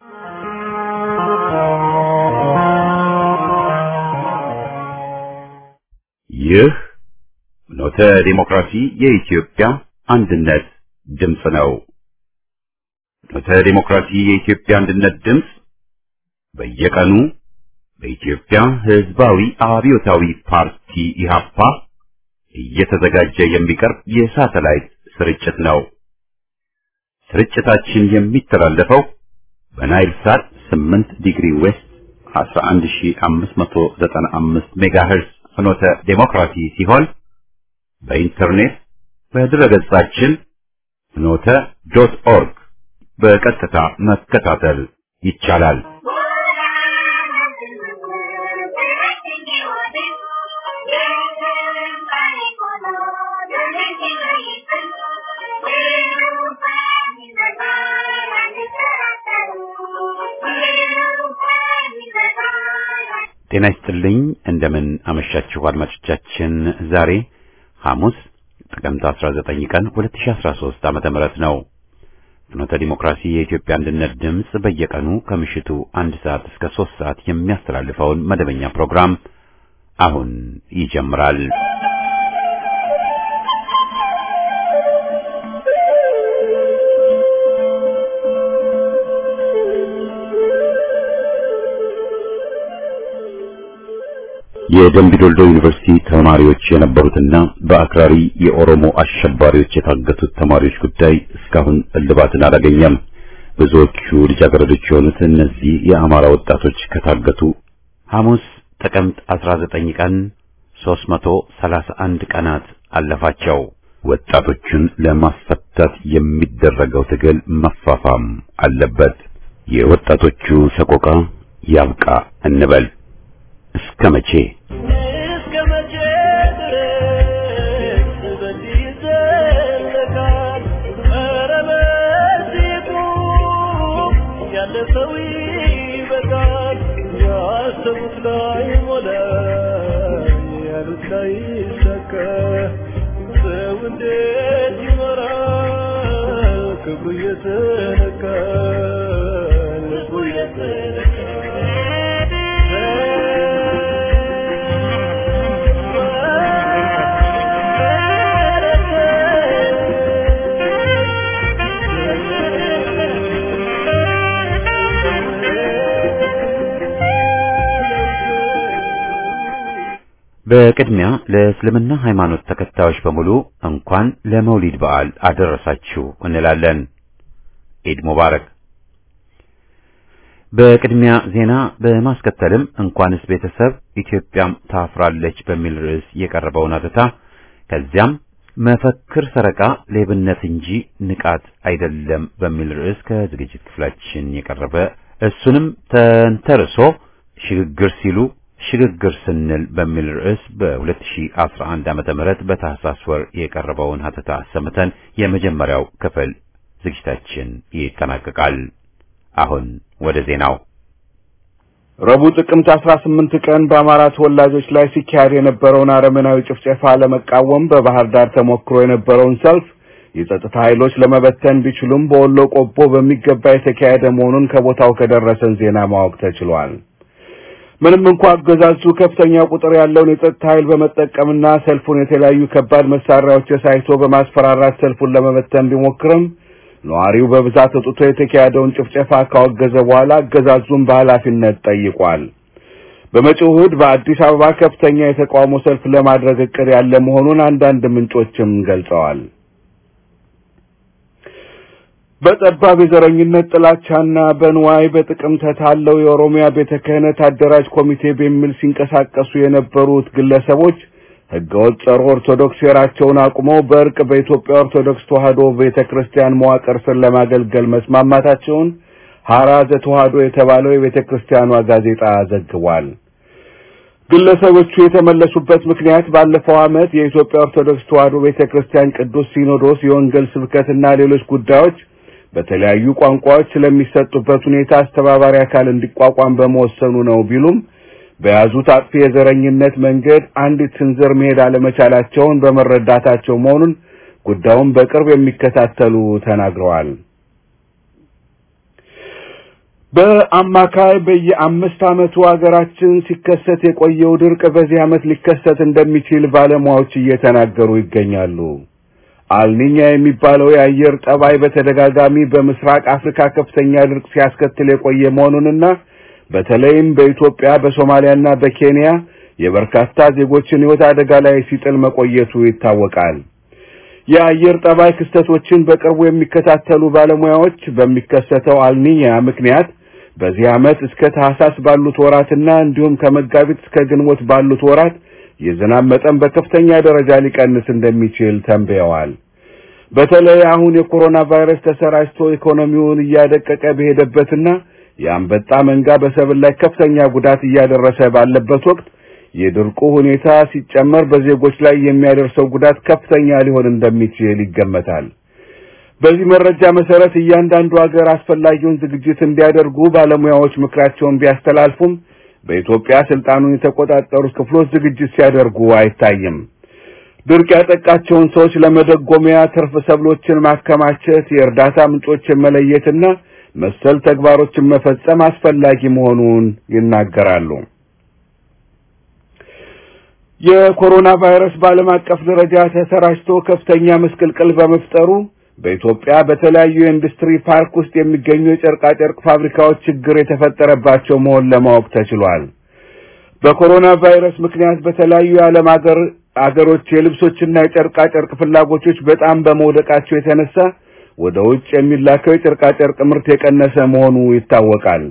ይህ ፍኖተ ዲሞክራሲ የኢትዮጵያ አንድነት ድምፅ ነው። ፍኖተ ዲሞክራሲ የኢትዮጵያ አንድነት ድምፅ በየቀኑ በኢትዮጵያ ሕዝባዊ አብዮታዊ ፓርቲ ኢህአፓ እየተዘጋጀ የሚቀርብ የሳተላይት ስርጭት ነው። ስርጭታችን የሚተላለፈው በናይል ሳት 8 ዲግሪ ዌስት 11595 ሜጋሄርዝ ፍኖተ ዴሞክራሲ ሲሆን በኢንተርኔት በድረገጻችን ፍኖተ ዶት ኦርግ በቀጥታ መከታተል ይቻላል። ጤና ይስጥልኝ። እንደምን አመሻችሁ አድማጮቻችን። ዛሬ ሐሙስ ጥቅምት 19 ቀን 2013 ዓመተ ምህረት ነው። ፍኖተ ዲሞክራሲ የኢትዮጵያ አንድነት ድምፅ በየቀኑ ከምሽቱ አንድ ሰዓት እስከ ሶስት ሰዓት የሚያስተላልፈውን መደበኛ ፕሮግራም አሁን ይጀምራል። የደምቢ ዶልዶ ዩኒቨርሲቲ ተማሪዎች የነበሩትና በአክራሪ የኦሮሞ አሸባሪዎች የታገቱት ተማሪዎች ጉዳይ እስካሁን እልባትን አላገኘም። ብዙዎቹ ልጃገረዶች የሆኑት እነዚህ የአማራ ወጣቶች ከታገቱ ሐሙስ ጥቅምት 19 ቀን 331 ቀናት አለፋቸው። ወጣቶቹን ለማስፈታት የሚደረገው ትግል መፋፋም አለበት። የወጣቶቹ ሰቆቃ ያብቃ እንበል። እስከ መቼ እስከ መቼ ድረስ በዚህ ይዘለቃል? ኧረ በዚህ ቁም፣ ያለፈው ይበቃል። ያሰቡት ላይ ሞላ፣ ያሉት ላይ ይሳካ። ሰው እንዴት ይኖራል? ክብሩ እየተነካ ልቡ በቅድሚያ ለእስልምና ሃይማኖት ተከታዮች በሙሉ እንኳን ለመውሊድ በዓል አደረሳችሁ እንላለን። ኢድ ሙባረክ። በቅድሚያ ዜና በማስከተልም እንኳንስ ቤተሰብ ኢትዮጵያም ታፍራለች በሚል ርዕስ የቀረበውን አተታ ከዚያም መፈክር ሰረቃ ሌብነት እንጂ ንቃት አይደለም በሚል ርዕስ ከዝግጅት ክፍላችን የቀረበ እሱንም ተንተርሶ ሽግግር ሲሉ ሽግግር ስንል በሚል ርዕስ በ2011 ዓመተ ምህረት በታህሳስ ወር የቀረበውን ሀተታ አሰምተን የመጀመሪያው ክፍል ዝግጅታችን ይጠናቀቃል። አሁን ወደ ዜናው። ረቡዕ ጥቅምት 18 ቀን በአማራ ተወላጆች ላይ ሲካሄድ የነበረውን አረመናዊ ጭፍጨፋ ለመቃወም በባህር ዳር ተሞክሮ የነበረውን ሰልፍ የጸጥታ ኃይሎች ለመበተን ቢችሉም በወሎ ቆቦ በሚገባ የተካሄደ መሆኑን ከቦታው ከደረሰን ዜና ማወቅ ተችሏል። ምንም እንኳ አገዛዙ ከፍተኛ ቁጥር ያለውን የጸጥታ ኃይል በመጠቀምና ሰልፉን የተለያዩ ከባድ መሳሪያዎች ሳይቶ በማስፈራራት ሰልፉን ለመበተን ቢሞክርም ነዋሪው በብዛት ወጥቶ የተካሄደውን ጭፍጨፋ ካወገዘ በኋላ አገዛዙን በኃላፊነት ጠይቋል። በመጪው እሑድ በአዲስ አበባ ከፍተኛ የተቃውሞ ሰልፍ ለማድረግ እቅድ ያለ መሆኑን አንዳንድ ምንጮችም ገልጸዋል። በጠባብ የዘረኝነት ጥላቻና በንዋይ በጥቅም ተታለው የኦሮሚያ ቤተ ክህነት አደራጅ ኮሚቴ በሚል ሲንቀሳቀሱ የነበሩት ግለሰቦች ህገወጥ ጸረ ኦርቶዶክስ ሴራቸውን አቁመው በእርቅ በኢትዮጵያ ኦርቶዶክስ ተዋሕዶ ቤተ ክርስቲያን መዋቅር ስር ለማገልገል መስማማታቸውን ሐራ ዘተዋሕዶ የተባለው የቤተ ክርስቲያኗ ጋዜጣ ዘግቧል። ግለሰቦቹ የተመለሱበት ምክንያት ባለፈው ዓመት የኢትዮጵያ ኦርቶዶክስ ተዋሕዶ ቤተ ክርስቲያን ቅዱስ ሲኖዶስ የወንጌል ስብከትና ሌሎች ጉዳዮች በተለያዩ ቋንቋዎች ስለሚሰጡበት ሁኔታ አስተባባሪ አካል እንዲቋቋም በመወሰኑ ነው ቢሉም በያዙት አጥፊ የዘረኝነት መንገድ አንዲት ስንዝር መሄድ አለመቻላቸውን በመረዳታቸው መሆኑን ጉዳዩን በቅርብ የሚከታተሉ ተናግረዋል። በአማካይ በየአምስት ዓመቱ ሀገራችን ሲከሰት የቆየው ድርቅ በዚህ ዓመት ሊከሰት እንደሚችል ባለሙያዎች እየተናገሩ ይገኛሉ። አልኒኛ የሚባለው የአየር ጠባይ በተደጋጋሚ በምስራቅ አፍሪካ ከፍተኛ ድርቅ ሲያስከትል የቆየ መሆኑንና በተለይም በኢትዮጵያ በሶማሊያና በኬንያ የበርካታ ዜጎችን ሕይወት አደጋ ላይ ሲጥል መቆየቱ ይታወቃል። የአየር ጠባይ ክስተቶችን በቅርቡ የሚከታተሉ ባለሙያዎች በሚከሰተው አልኒኛ ምክንያት በዚህ ዓመት እስከ ታህሳስ ባሉት ወራትና እንዲሁም ከመጋቢት እስከ ግንቦት ባሉት ወራት የዝናብ መጠን በከፍተኛ ደረጃ ሊቀንስ እንደሚችል ተንብየዋል። በተለይ አሁን የኮሮና ቫይረስ ተሰራጭቶ ኢኮኖሚውን እያደቀቀ በሄደበትና የአንበጣ መንጋ በሰብል ላይ ከፍተኛ ጉዳት እያደረሰ ባለበት ወቅት የድርቁ ሁኔታ ሲጨመር በዜጎች ላይ የሚያደርሰው ጉዳት ከፍተኛ ሊሆን እንደሚችል ይገመታል። በዚህ መረጃ መሰረት እያንዳንዱ ሀገር አስፈላጊውን ዝግጅት እንዲያደርጉ ባለሙያዎች ምክራቸውን ቢያስተላልፉም በኢትዮጵያ ስልጣኑን የተቆጣጠሩት ክፍሎች ዝግጅት ሲያደርጉ አይታይም። ድርቅ ያጠቃቸውን ሰዎች ለመደጎሚያ ትርፍ ሰብሎችን ማከማቸት፣ የእርዳታ ምንጮችን መለየትና መሰል ተግባሮችን መፈጸም አስፈላጊ መሆኑን ይናገራሉ። የኮሮና ቫይረስ በዓለም አቀፍ ደረጃ ተሰራጭቶ ከፍተኛ ምስቅልቅል በመፍጠሩ በኢትዮጵያ በተለያዩ የኢንዱስትሪ ፓርክ ውስጥ የሚገኙ የጨርቃ ጨርቅ ፋብሪካዎች ችግር የተፈጠረባቸው መሆን ለማወቅ ተችሏል። በኮሮና ቫይረስ ምክንያት በተለያዩ የዓለም ሀገር አገሮች የልብሶችና የጨርቃ ጨርቅ ፍላጎቶች በጣም በመውደቃቸው የተነሳ ወደ ውጭ የሚላከው የጨርቃ ጨርቅ ምርት የቀነሰ መሆኑ ይታወቃል።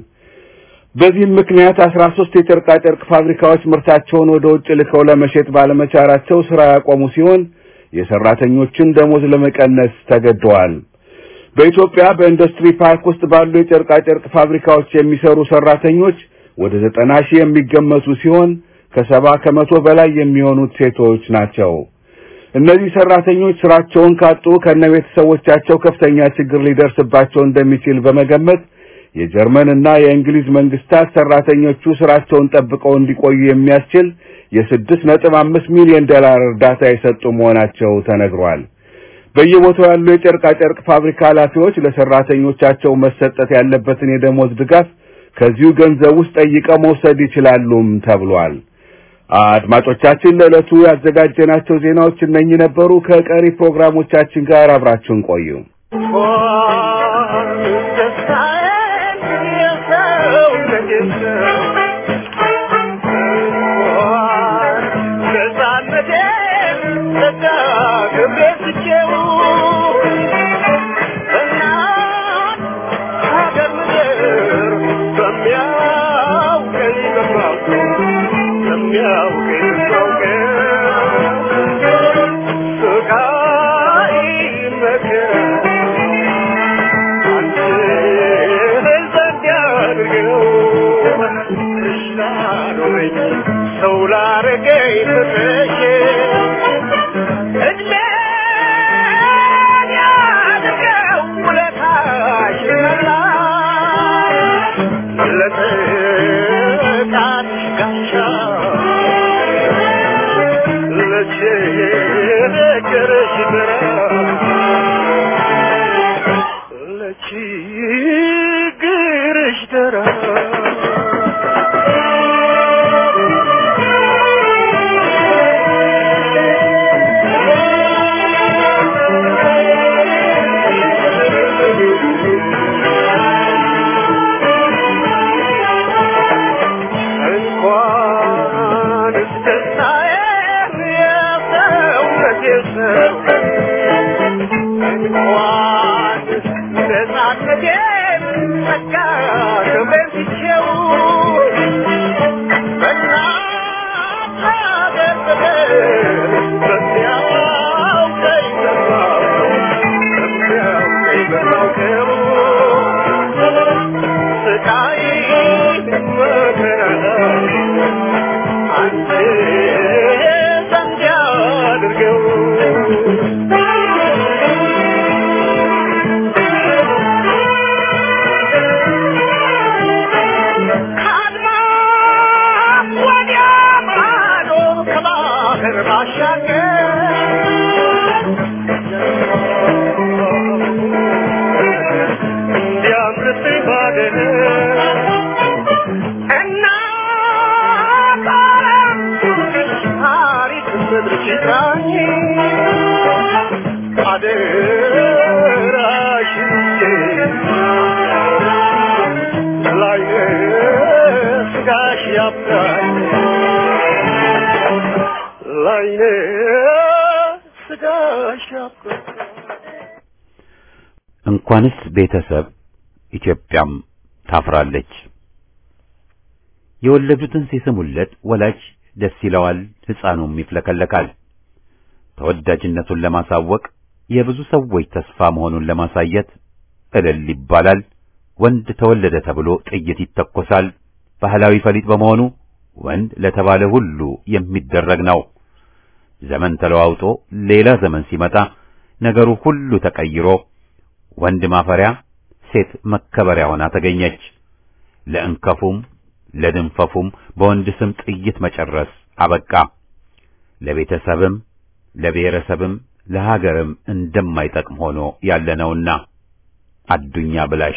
በዚህም ምክንያት አስራ ሶስት የጨርቃ ጨርቅ ፋብሪካዎች ምርታቸውን ወደ ውጭ ልከው ለመሸጥ ባለመቻላቸው ስራ ያቆሙ ሲሆን የሰራተኞችን ደሞዝ ለመቀነስ ተገደዋል። በኢትዮጵያ በኢንዱስትሪ ፓርክ ውስጥ ባሉ የጨርቃ ጨርቅ ፋብሪካዎች የሚሰሩ ሰራተኞች ወደ ዘጠና ሺህ የሚገመቱ ሲሆን ከሰባ ከመቶ በላይ የሚሆኑት ሴቶች ናቸው። እነዚህ ሰራተኞች ስራቸውን ካጡ ከነቤተሰቦቻቸው ከፍተኛ ችግር ሊደርስባቸው እንደሚችል በመገመት የጀርመን እና የእንግሊዝ መንግስታት ሰራተኞቹ ስራቸውን ጠብቀው እንዲቆዩ የሚያስችል የስድስት ነጥብ አምስት ሚሊዮን ዶላር እርዳታ የሰጡ መሆናቸው ተነግሯል። በየቦታው ያሉ የጨርቃ ጨርቅ ፋብሪካ ኃላፊዎች ለሰራተኞቻቸው መሰጠት ያለበትን የደሞዝ ድጋፍ ከዚሁ ገንዘብ ውስጥ ጠይቀው መውሰድ ይችላሉም ተብሏል። አድማጮቻችን ለዕለቱ ያዘጋጀናቸው ዜናዎች እነኚህ ነበሩ። ከቀሪ ፕሮግራሞቻችን ጋር አብራችሁን ቆዩ። Yeah. እንዳይነካኝ አደራሽን ላይነ ስጋሽ ያብቃኝ ላይነ ስጋሽ ያብቃኝ እንኳንስ ቤተሰብ ኢትዮጵያም ታፍራለች። የወለዱትን ሲስሙለት ወላጅ ደስ ይለዋል፣ ሕፃኑም ይፍለከለካል። ተወዳጅነቱን ለማሳወቅ የብዙ ሰዎች ተስፋ መሆኑን ለማሳየት እልል ይባላል። ወንድ ተወለደ ተብሎ ጥይት ይተኮሳል። ባህላዊ ፈሊጥ በመሆኑ ወንድ ለተባለ ሁሉ የሚደረግ ነው። ዘመን ተለዋውጦ ሌላ ዘመን ሲመጣ ነገሩ ሁሉ ተቀይሮ ወንድ ማፈሪያ ሴት መከበሪያ ሆና ተገኘች። ለእንከፉም ለድንፈፉም በወንድ ስም ጥይት መጨረስ አበቃ። ለቤተሰብም ለብሔረሰብም ለሀገርም እንደማይጠቅም ሆኖ ያለነውና አዱኛ ብላሽ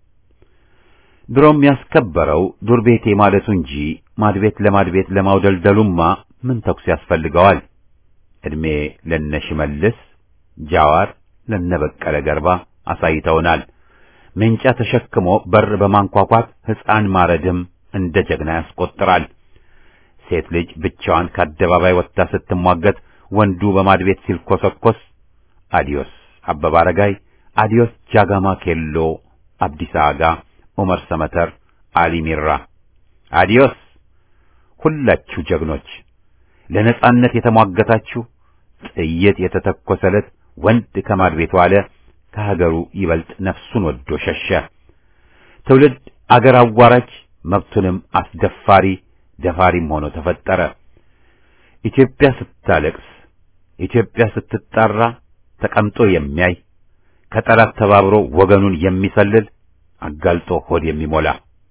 ድሮም ያስከበረው ዱር ቤቴ ማለቱ እንጂ ማድቤት ለማድቤት ለማውደልደሉማ ምን ተኩስ ያስፈልገዋል? ዕድሜ ለነ ሽመልስ ጃዋር ለነበቀለ ገርባ አሳይተውናል። መንጫ ተሸክሞ በር በማንኳኳት ሕፃን ማረድም እንደ ጀግና ያስቆጥራል። ሴት ልጅ ብቻዋን ከአደባባይ ወጥታ ስትሟገት ወንዱ በማድቤት ሲልኮሰኮስ አዲዮስ አበባ አረጋይ፣ አዲዮስ ጃጋማ ኬሎ፣ አብዲሳ አጋ፣ ዑመር ሰመተር፣ አሊ ሚራ፣ አዲዮስ ሁላችሁ ጀግኖች ለነጻነት የተሟገታችሁ ጥይት የተተኮሰለት ወንድ ከማድቤቱ አለ ከሀገሩ ይበልጥ ነፍሱን ወዶ ሸሸ። ትውልድ አገር አዋራጅ መብቱንም አስደፋሪ ደፋሪም ሆኖ ተፈጠረ። ኢትዮጵያ ስታለቅስ፣ ኢትዮጵያ ስትጣራ ተቀምጦ የሚያይ ከጠላት ተባብሮ ወገኑን የሚሰልል አጋልጦ ሆድ የሚሞላ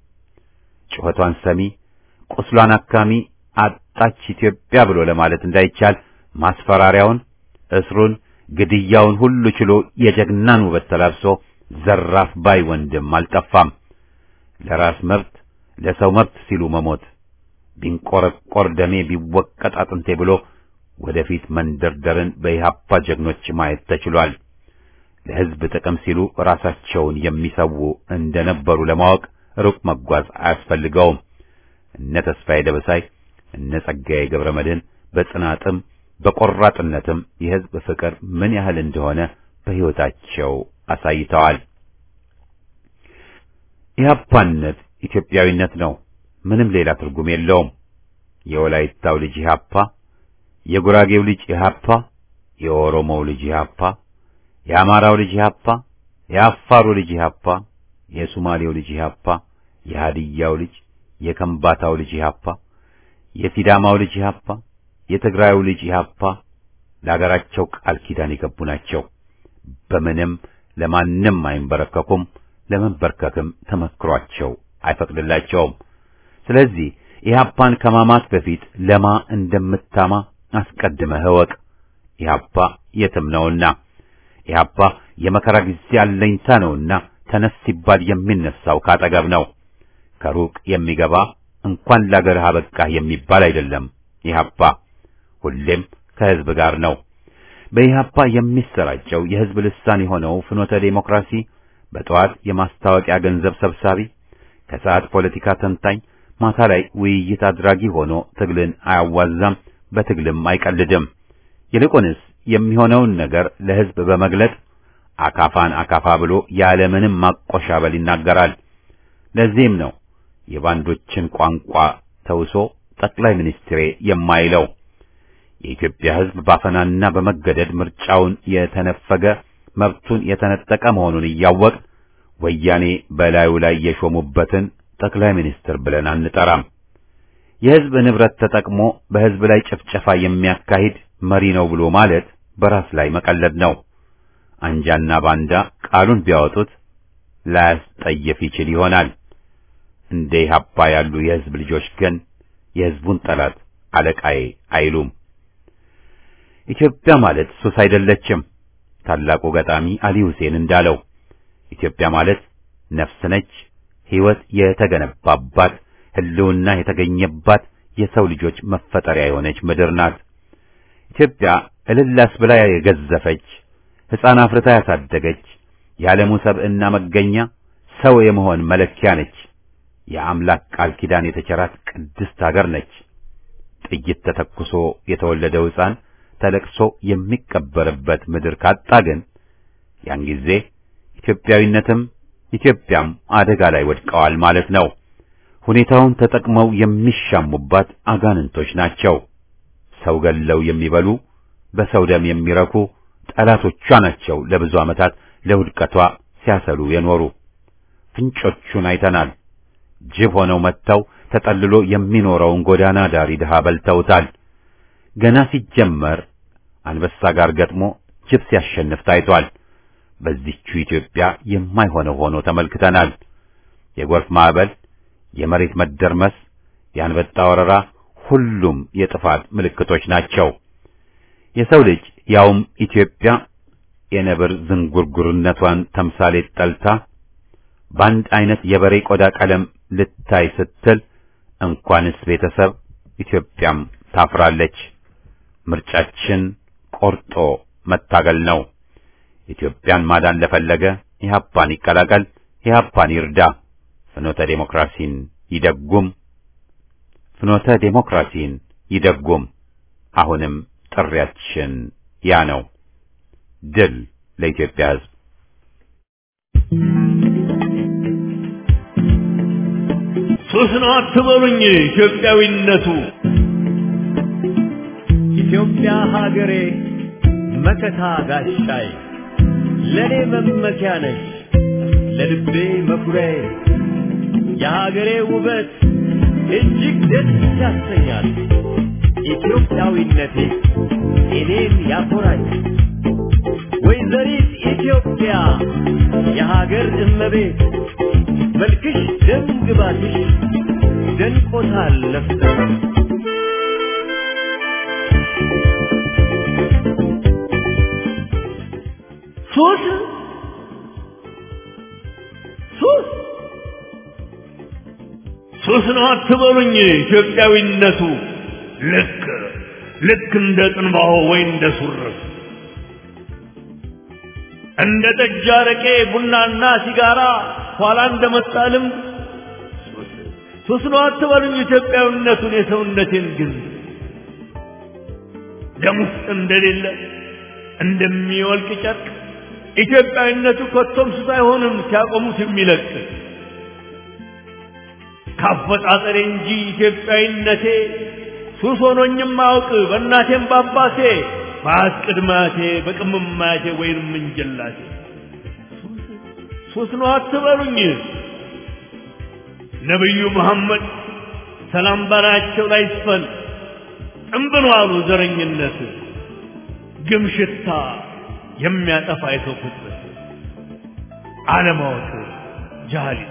ጩኸቷን ሰሚ ቁስሏን አካሚ አጣች ኢትዮጵያ ብሎ ለማለት እንዳይቻል ማስፈራሪያውን፣ እስሩን፣ ግድያውን ሁሉ ችሎ የጀግናን ውበት ተላብሶ ዘራፍ ባይ ወንድም አልጠፋም። ለራስ መብት ለሰው መብት ሲሉ መሞት ቢንቆረቆር ደሜ ቢወቀጥ አጥንቴ ብሎ ወደፊት መንደርደርን በኢህአፓ ጀግኖች ማየት ተችሏል። ለሕዝብ ጥቅም ሲሉ ራሳቸውን የሚሰዉ እንደነበሩ ለማወቅ ሩቅ መጓዝ አያስፈልገውም። እነ ተስፋዬ ደበሳይ እነ ጸጋዬ ገብረ መድኅን በጽናትም በቆራጥነትም የሕዝብ ፍቅር ምን ያህል እንደሆነ በሕይወታቸው አሳይተዋል። ኢህአፓነት ኢትዮጵያዊነት ነው። ምንም ሌላ ትርጉም የለውም። የወላይታው ልጅ ኢህአፓ፣ የጉራጌው ልጅ ኢህአፓ፣ የኦሮሞው ልጅ ኢህአፓ፣ የአማራው ልጅ ኢህአፓ፣ የአፋሩ ልጅ ኢህአፓ፣ የሱማሌው ልጅ ኢህአፓ፣ የሃዲያው ልጅ፣ የከምባታው ልጅ ኢህአፓ፣ የሲዳማው ልጅ ኢህአፓ፣ የትግራዩ ልጅ ኢህአፓ ለአገራቸው ቃል ኪዳን የገቡ ናቸው። በምንም ለማንም አይንበረከኩም። ለመንበርከክም ተመክሯቸው አይፈቅድላቸውም። ስለዚህ ኢህአፓን ከማማት በፊት ለማ እንደምታማ አስቀድመህ እወቅ። ኢህአፓ የትም ነውና፣ ኢህአፓ የመከራ ጊዜ አለኝታ ነውና ተነስ ሲባል የሚነሳው ካጠገብ ነው። ከሩቅ የሚገባ እንኳን ለአገርህ አበቃህ የሚባል አይደለም። ኢህአፓ ሁሌም ከህዝብ ጋር ነው። በኢህአፓ የሚሰራጨው የህዝብ ልሳን የሆነው ፍኖተ ዴሞክራሲ በጠዋት የማስታወቂያ ገንዘብ ሰብሳቢ፣ ከሰዓት ፖለቲካ ተንታኝ፣ ማታ ላይ ውይይት አድራጊ ሆኖ ትግልን አያዋዛም፣ በትግልም አይቀልድም። ይልቁንስ የሚሆነውን ነገር ለህዝብ በመግለጥ አካፋን አካፋ ብሎ ያለምንም ማቆሻበል ይናገራል። ለዚህም ነው የባንዶችን ቋንቋ ተውሶ ጠቅላይ ሚኒስትሬ የማይለው። የኢትዮጵያ ህዝብ ባፈናና በመገደድ ምርጫውን የተነፈገ መብቱን የተነጠቀ መሆኑን እያወቅ ወያኔ በላዩ ላይ የሾሙበትን ጠቅላይ ሚኒስትር ብለን አንጠራም። የህዝብ ንብረት ተጠቅሞ በህዝብ ላይ ጭፍጨፋ የሚያካሂድ መሪ ነው ብሎ ማለት በራስ ላይ መቀለድ ነው። አንጃና ባንዳ ቃሉን ቢያወጡት ላያስጠየፍ ይችል ይሆናል። እንደ ኢህአፓ ያሉ የህዝብ ልጆች ግን የህዝቡን ጠላት አለቃዬ አይሉም። ኢትዮጵያ ማለት ሱስ አይደለችም። ታላቁ ገጣሚ አሊ ሁሴን እንዳለው ኢትዮጵያ ማለት ነፍስ ነች፣ ህይወት የተገነባባት፣ ህልውና የተገኘባት የሰው ልጆች መፈጠሪያ የሆነች ምድር ናት። ኢትዮጵያ እልላስ ብላ የገዘፈች ሕፃን አፍርታ ያሳደገች የዓለሙ ሰብዕና መገኛ ሰው የመሆን መለኪያ ነች። የአምላክ ቃል ኪዳን የተቸራት ቅድስት አገር ነች። ጥይት ተተኩሶ የተወለደው ሕፃን ተለቅሶ የሚቀበርበት ምድር ካጣ ግን ያን ጊዜ ኢትዮጵያዊነትም ኢትዮጵያም አደጋ ላይ ወድቀዋል ማለት ነው። ሁኔታውን ተጠቅመው የሚሻሙባት አጋንንቶች ናቸው። ሰው ገለው የሚበሉ በሰው ደም የሚረኩ ጠላቶቿ ናቸው። ለብዙ ዓመታት ለውድቀቷ ሲያሰሉ የኖሩ ፍንጮቹን አይተናል። ጅብ ሆነው መጥተው ተጠልሎ የሚኖረውን ጎዳና ዳሪ ድሃ በልተውታል። ገና ሲጀመር አንበሳ ጋር ገጥሞ ጅብ ሲያሸንፍ ታይቷል። በዚህቹ ኢትዮጵያ የማይሆነው ሆኖ ተመልክተናል። የጎርፍ ማዕበል፣ የመሬት መደርመስ፣ የአንበጣ ወረራ ሁሉም የጥፋት ምልክቶች ናቸው። የሰው ልጅ ያውም ኢትዮጵያ የነብር ዝንጉርጉርነቷን ተምሳሌት ጠልታ በአንድ አይነት የበሬ ቆዳ ቀለም ልታይ ስትል እንኳንስ ቤተሰብ ኢትዮጵያም ታፍራለች። ምርጫችን ቆርጦ መታገል ነው። ኢትዮጵያን ማዳን ለፈለገ ኢህአፓን ይቀላቀል፣ ኢህአፓን ይርዳ፣ ፍኖተ ዴሞክራሲን ይደጉም፣ ፍኖተ ዴሞክራሲን ይደጉም። አሁንም ጥሪያችን ያ ነው። ድል ለኢትዮጵያ ሕዝብ። ሱስ ነው አትበሉኝ ኢትዮጵያዊነቱ ኢትዮጵያ ሀገሬ መከታ ጋሻይ ለኔ መመኪያ ነሽ ለልቤ መኩሪያዬ የሀገሬ ውበት እጅግ ደስ ያሰኛል ኢትዮጵያዊነቴ እኔን ያኮራኛል ወይዘሪት ኢትዮጵያ የሀገር እመቤት መልክሽ ደም ግባትሽ ደንቆታል ነፍሰ ሱስ ሱስ ሱስ ነው አትበሉኝ ኢትዮጵያዊነቱ ልክ ልክ እንደ ጥንባሆ ወይ እንደ ሱርፍ እንደ ጠጅ አረቄ ቡናና ሲጋራ ኋላ እንደመጣ ልምድ ሱስ ነው አትበሉኝ ኢትዮጵያዊነቱን የሰውነቴን ግን ደም ውስጥ እንደሌለ እንደሚወልቅ ጨርቅ ኢትዮጵያዊነቱ ከቶም ሱስ አይሆንም ሲያቆሙት የሚለቅ ካፈጣጠሬ እንጂ ኢትዮጵያዊነቴ ሱስ ሆኖኝም አውቅ በእናቴም በአባቴ በአያት ቅድማቴ በቅምማቴ ወይንም እንጀላቴ ሱስ ነው አትበሉኝ ነቢዩ መሐመድ ሰላም በላያቸው ላይ ይስፈን ጥንብን አሉ ዘረኝነት ግም ሽታ የሚያጠፋ የሰው ፍጥረት አለማወቅ ጃሃሊት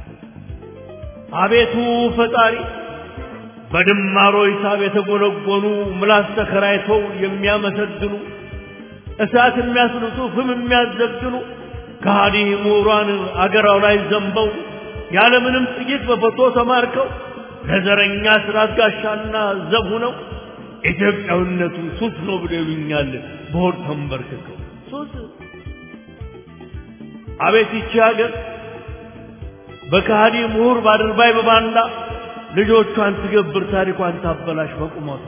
አቤቱ ፈጣሪ በድማሮ ሂሳብ የተጎነጎኑ ምላስ ተከራይተው የሚያመሰግኑ እሳት የሚያስልጡ ፍም የሚያዘግኑ ከሃዲ ምሁራን አገራው ላይ ዘንበው ያለምንም ጥይት በፎቶ ተማርከው ለዘረኛ ስራት ጋሻና ዘብ ሆነው ኢትዮጵያዊነቱ ሱስ ነው ብሎ ይሉኛል በሆድ ተንበርክከው ሱስ አቤት ይቺ ሀገር በከሃዲ ምሁር ባድርባይ በባንዳ ልጆቿን ትገብር ታሪኳን ታበላሽ በቁመቷ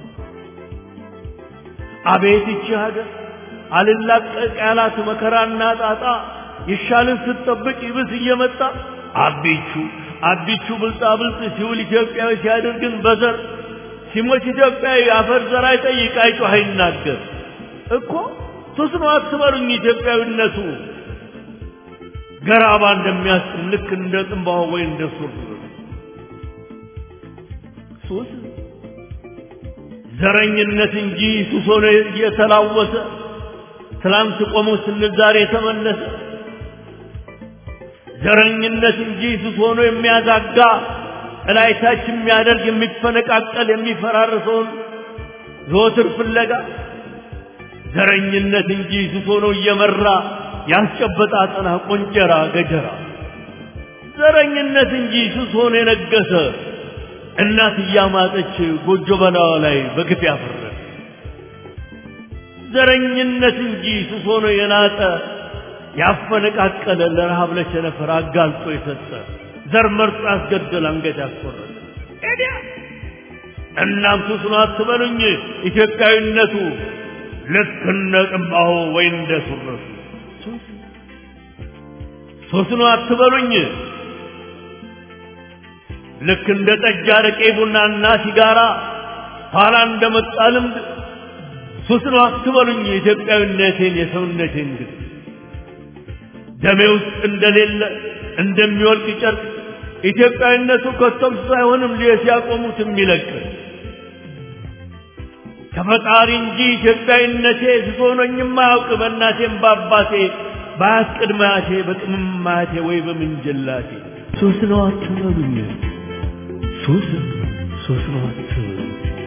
አቤት ይቺ ሀገር አልላቀቅ ያላት መከራና ጣጣ ይሻልን ስትጠብቅ ይብስ እየመጣ አቢቹ አቢቹ ብልጣ ብልጥ ሲውል ኢትዮጵያዊ ሲያደርግን በዘር ሲሞት ኢትዮጵያዊ አፈር ዘር አይጠይቅ አይጮህ አይናገር እኮ ሱስ ነው አትበሉኝ ኢትዮጵያዊነቱ ገራባ እንደሚያስጥም ልክ እንደ ጥንባሆ ወይ እንደ ሱር ሱስ ዘረኝነት እንጂ ሱስ ሆነ የተላወሰ ትላንት ቆሞ ስንል ዛሬ የተመለሰ ዘረኝነት እንጂ ሱስ ሆኖ የሚያዛጋ እላይታች የሚያደርግ የሚፈነቃቀል የሚፈራርሰውን ዘወትር ፍለጋ ዘረኝነት እንጂ ሱስ ሆኖ እየመራ ያስጨበጣ አጠና ቆንጨራ ገጀራ ዘረኝነት እንጂ ሱስ ሆኖ የነገሰ እናት እያማጠች ጎጆ በላዋ ላይ በግፍ ያፈረ ዘረኝነት እንጂ ሱስ ሆኖ የናጠ ያፈነቃቀለ ለረሃብ ለቸነፈር አጋልጦ የሰጠ ዘር መርጦ ያስገደል አንገት ያስቆረጠ ኤዲያ እናም ሱስ ነው አትበሉኝ ኢትዮጵያዊነቱ ልክ እንደ ቅባሆ ወይ እንደ ሱረቱ ሱስ ነው አትበሉኝ ልክ እንደ ጠጅ አረቄ ቡናና ሲጋራ ኋላ እንደመጣ ልምድ ሱስ ነው አትበሉኝ የኢትዮጵያዊነቴን የሰውነቴን ግን ደሜ ውስጥ እንደሌለ እንደሚወልቅ ጨርቅ ኢትዮጵያዊነቱ ከቶም ሳይሆንም ሲያቆሙት የሚለቅ ከፈጣሪ እንጂ ኢትዮጵያዊነቴ ስሶኖኝም አያውቅ በእናቴም በአባቴ በአያት ቅድመ አያቴ በቅምም አያቴ ወይ በምንጅላቴ ሱስ ነው አትበሉኝ ሱስ ሱስ ነው አትበሉኝ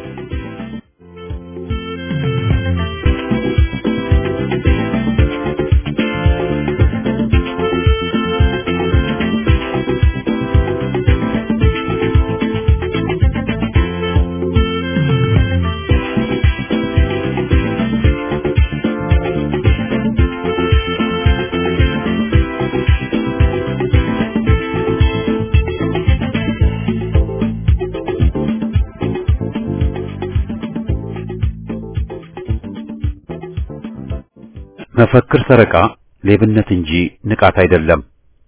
መፈክር ሰረቃ ሌብነት እንጂ ንቃት አይደለም።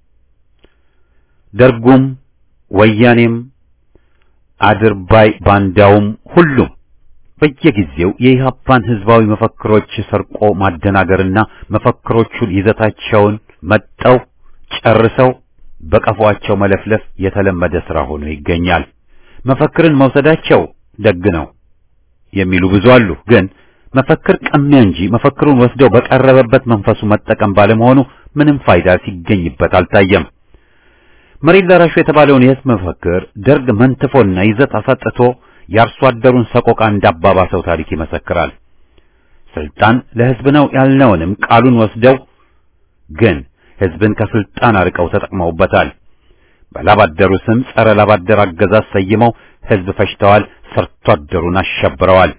ደርጉም ወያኔም አድርባይ ባንዳውም ሁሉም በየጊዜው የኢህአፓን ህዝባዊ መፈክሮች ሰርቆ ማደናገርና መፈክሮቹን ይዘታቸውን መጠው ጨርሰው በቀፏቸው መለፍለፍ የተለመደ ሥራ ሆኖ ይገኛል። መፈክርን መውሰዳቸው ደግ ነው የሚሉ ብዙ አሉ። ግን መፈክር ቀሚያ እንጂ መፈክሩን ወስደው በቀረበበት መንፈሱ መጠቀም ባለመሆኑ ምንም ፋይዳ ሲገኝበት አልታየም። መሬት ላራሹ የተባለውን የህዝብ መፈክር ደርግ መንትፎና ይዘት አሳጥቶ የአርሶ አደሩን ሰቆቃ እንዳባባሰው ታሪክ ይመሰክራል። ስልጣን ለህዝብ ነው ያልነውንም ቃሉን ወስደው ግን ህዝብን ከስልጣን አርቀው ተጠቅመውበታል። በላባደሩ ስም ጸረ ላባደር አገዛዝ ሰይመው ህዝብ ፈጅተዋል፣ ሰርቶ አደሩን አሸብረዋል።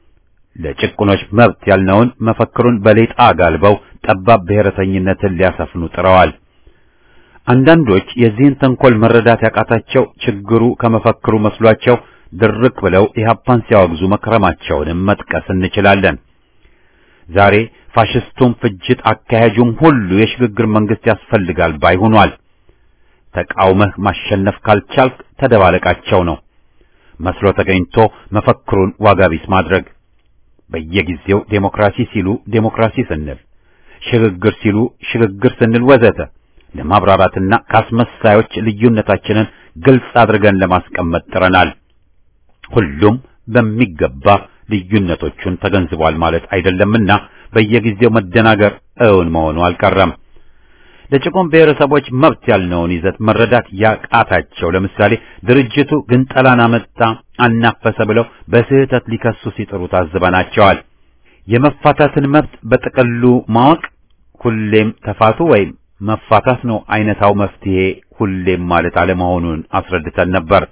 ለጭቁኖች መብት ያልነውን መፈክሩን በሌጣ ጋልበው ጠባብ ብሔረተኝነትን ሊያሰፍኑ ጥረዋል። አንዳንዶች የዚህን ተንኮል መረዳት ያቃታቸው ችግሩ ከመፈክሩ መስሏቸው ድርቅ ብለው ኢህአፓን ሲያወግዙ መክረማቸውንም መጥቀስ እንችላለን። ዛሬ ፋሽስቱም ፍጅት አካሄጁም ሁሉ የሽግግር መንግስት ያስፈልጋል ባይ ሆኗል። ተቃውመህ ማሸነፍ ካልቻልክ ተደባለቃቸው ነው መስሎ ተገኝቶ መፈክሩን ዋጋ ቢስ ማድረግ በየጊዜው ዴሞክራሲ ሲሉ ዴሞክራሲ ስንል ሽግግር ሲሉ ሽግግር ስንል ወዘተ ለማብራራትና ካስመሳዮች ልዩነታችንን ግልጽ አድርገን ለማስቀመጥ ጥረናል። ሁሉም በሚገባ ልዩነቶቹን ተገንዝቧል ማለት አይደለምና በየጊዜው መደናገር እውን መሆኑ አልቀረም። ለጭቁን ብሔረሰቦች መብት ያልነውን ይዘት መረዳት ያቃታቸው ለምሳሌ ድርጅቱ ግንጠላን አመጣ አናፈሰ ብለው በስህተት ሊከሱ ሲጥሩ ታዝበናቸዋል። የመፋታትን መብት በጥቅሉ ማወቅ ሁሌም ተፋቱ ወይም መፋታት ነው አይነታው መፍትሄ ሁሌም ማለት አለመሆኑን አስረድተን ነበር።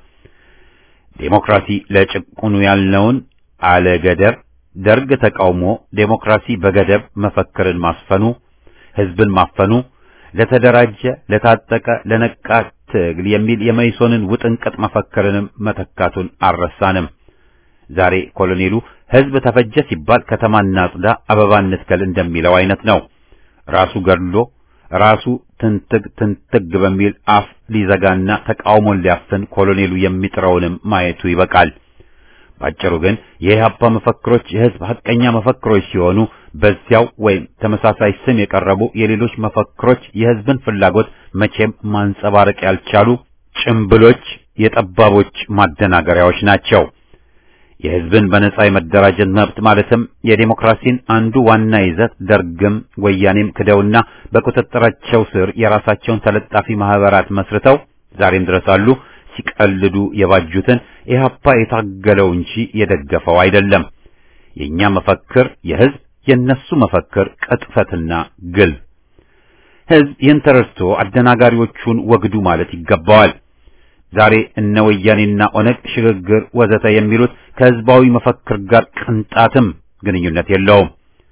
ዴሞክራሲ ለጭቁኑ ያልነውን አለ ገደብ ደርግ ተቃውሞ ዴሞክራሲ በገደብ መፈክርን ማስፈኑ ህዝብን ማፈኑ ለተደራጀ ለታጠቀ ለነቃ ትግል የሚል የመይሶንን ውጥንቅጥ መፈክርንም መተካቱን አልረሳንም። ዛሬ ኮሎኔሉ ህዝብ ተፈጀ ሲባል ከተማ እናጽዳ፣ አበባ እንትከል እንደሚለው አይነት ነው። ራሱ ገድሎ ራሱ ትንትግ ትንትግ በሚል አፍ ሊዘጋና ተቃውሞን ሊያፍን ኮሎኔሉ የሚጥረውንም ማየቱ ይበቃል። ባጭሩ ግን የኢህአፓ መፈክሮች የህዝብ ሐቀኛ መፈክሮች ሲሆኑ በዚያው ወይም ተመሳሳይ ስም የቀረቡ የሌሎች መፈክሮች የህዝብን ፍላጎት መቼም ማንጸባረቅ ያልቻሉ ጭምብሎች፣ የጠባቦች ማደናገሪያዎች ናቸው። የህዝብን በነጻ የመደራጀት መብት ማለትም የዴሞክራሲን አንዱ ዋና ይዘት ደርግም ወያኔም ክደውና በቁጥጥራቸው ስር የራሳቸውን ተለጣፊ ማህበራት መስርተው ዛሬም ድረስ አሉ። ሲቀልዱ የባጁትን ኢህአፓ የታገለው እንጂ የደገፈው አይደለም። የኛ መፈክር የህዝብ የነሱ መፈክር ቅጥፈትና ግል። ህዝብ ይህን ተረድቶ አደናጋሪዎቹን ወግዱ ማለት ይገባዋል። ዛሬ እነ ወያኔና ኦነግ ሽግግር ወዘተ የሚሉት ከህዝባዊ መፈክር ጋር ቅንጣትም ግንኙነት የለውም።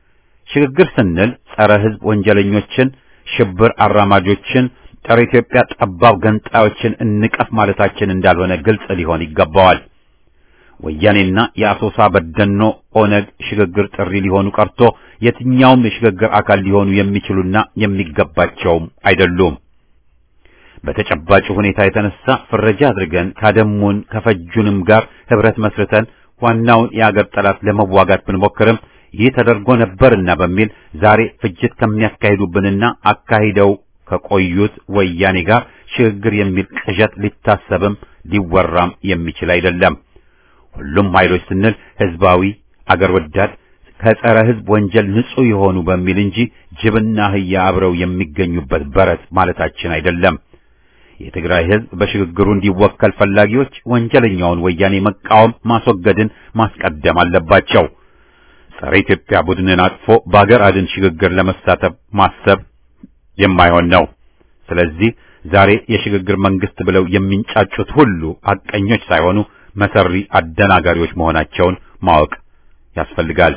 ሽግግር ስንል ጸረ ሕዝብ ወንጀለኞችን፣ ሽብር አራማጆችን፣ ጸረ ኢትዮጵያ ጠባብ ገንጣዮችን እንቀፍ ማለታችን እንዳልሆነ ግልጽ ሊሆን ይገባዋል። ወያኔና የአሶሳ በደኖ ኦነግ ሽግግር ጥሪ ሊሆኑ ቀርቶ የትኛውም የሽግግር አካል ሊሆኑ የሚችሉና የሚገባቸውም አይደሉም። በተጨባጭ ሁኔታ የተነሳ ፍረጃ አድርገን ካደሙን ከፈጁንም ጋር ህብረት መስርተን ዋናውን የአገር ጠላት ለመዋጋት ብንሞክርም ይህ ተደርጎ ነበርና በሚል ዛሬ ፍጅት ከሚያካሂዱብንና አካሂደው ከቆዩት ወያኔ ጋር ሽግግር የሚል ቅዠት ሊታሰብም ሊወራም የሚችል አይደለም። ሁሉም ኃይሎች ስንል ህዝባዊ፣ አገር ወዳድ፣ ከጸረ ህዝብ ወንጀል ንጹህ የሆኑ በሚል እንጂ ጅብና አህያ አብረው የሚገኙበት በረት ማለታችን አይደለም። የትግራይ ህዝብ በሽግግሩ እንዲወከል ፈላጊዎች ወንጀለኛውን ወያኔ መቃወም፣ ማስወገድን ማስቀደም አለባቸው። ጸረ ኢትዮጵያ ቡድንን አቅፎ በአገር አድን ሽግግር ለመሳተፍ ማሰብ የማይሆን ነው። ስለዚህ ዛሬ የሽግግር መንግስት ብለው የሚንጫጩት ሁሉ ሐቀኞች ሳይሆኑ መሰሪ አደናጋሪዎች መሆናቸውን ማወቅ ያስፈልጋል።